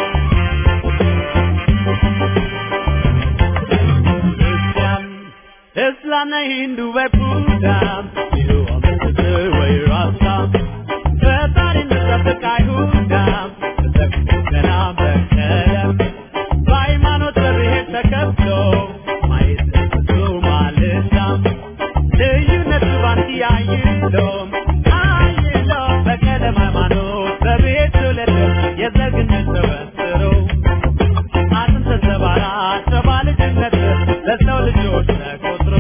ክርስቲያን፣ እስላም ነኝ፣ ሂንዱ ወይ ቡዳ ይኸው ምስክር ወይ ራሳ ፈጣሪን መጠበቅ አይሁዳ በዘግቶና በቀለም በሃይማኖት በብሔር ተከፍሎ ማየት ተከፍሎ ማለዳ ልዩነት ባንድ ያይሎ አይሎ በቀለም ሃይማኖት በብሔር ተወለደ የዘግነት ተበስሮ አጥንት ተሰባራ ሰባ ልጅነት ለሰው ልጆች ተቆጥሮ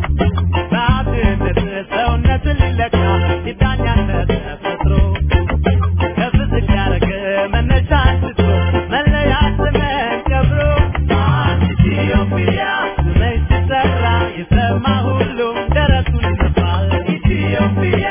በአብነት ሰውነትን ሊለካ ሲዳኛነት ተፈጥሮ ከፍ ዝቅ ያደረገ መነሻ አንስቶ መለያ ዘመን ቀብሮ አንድ ኢትዮጵያ ስመኝ ሲጠራ የሰማ ሁሉም ደረቱን ይነፋል ኢትዮጵያ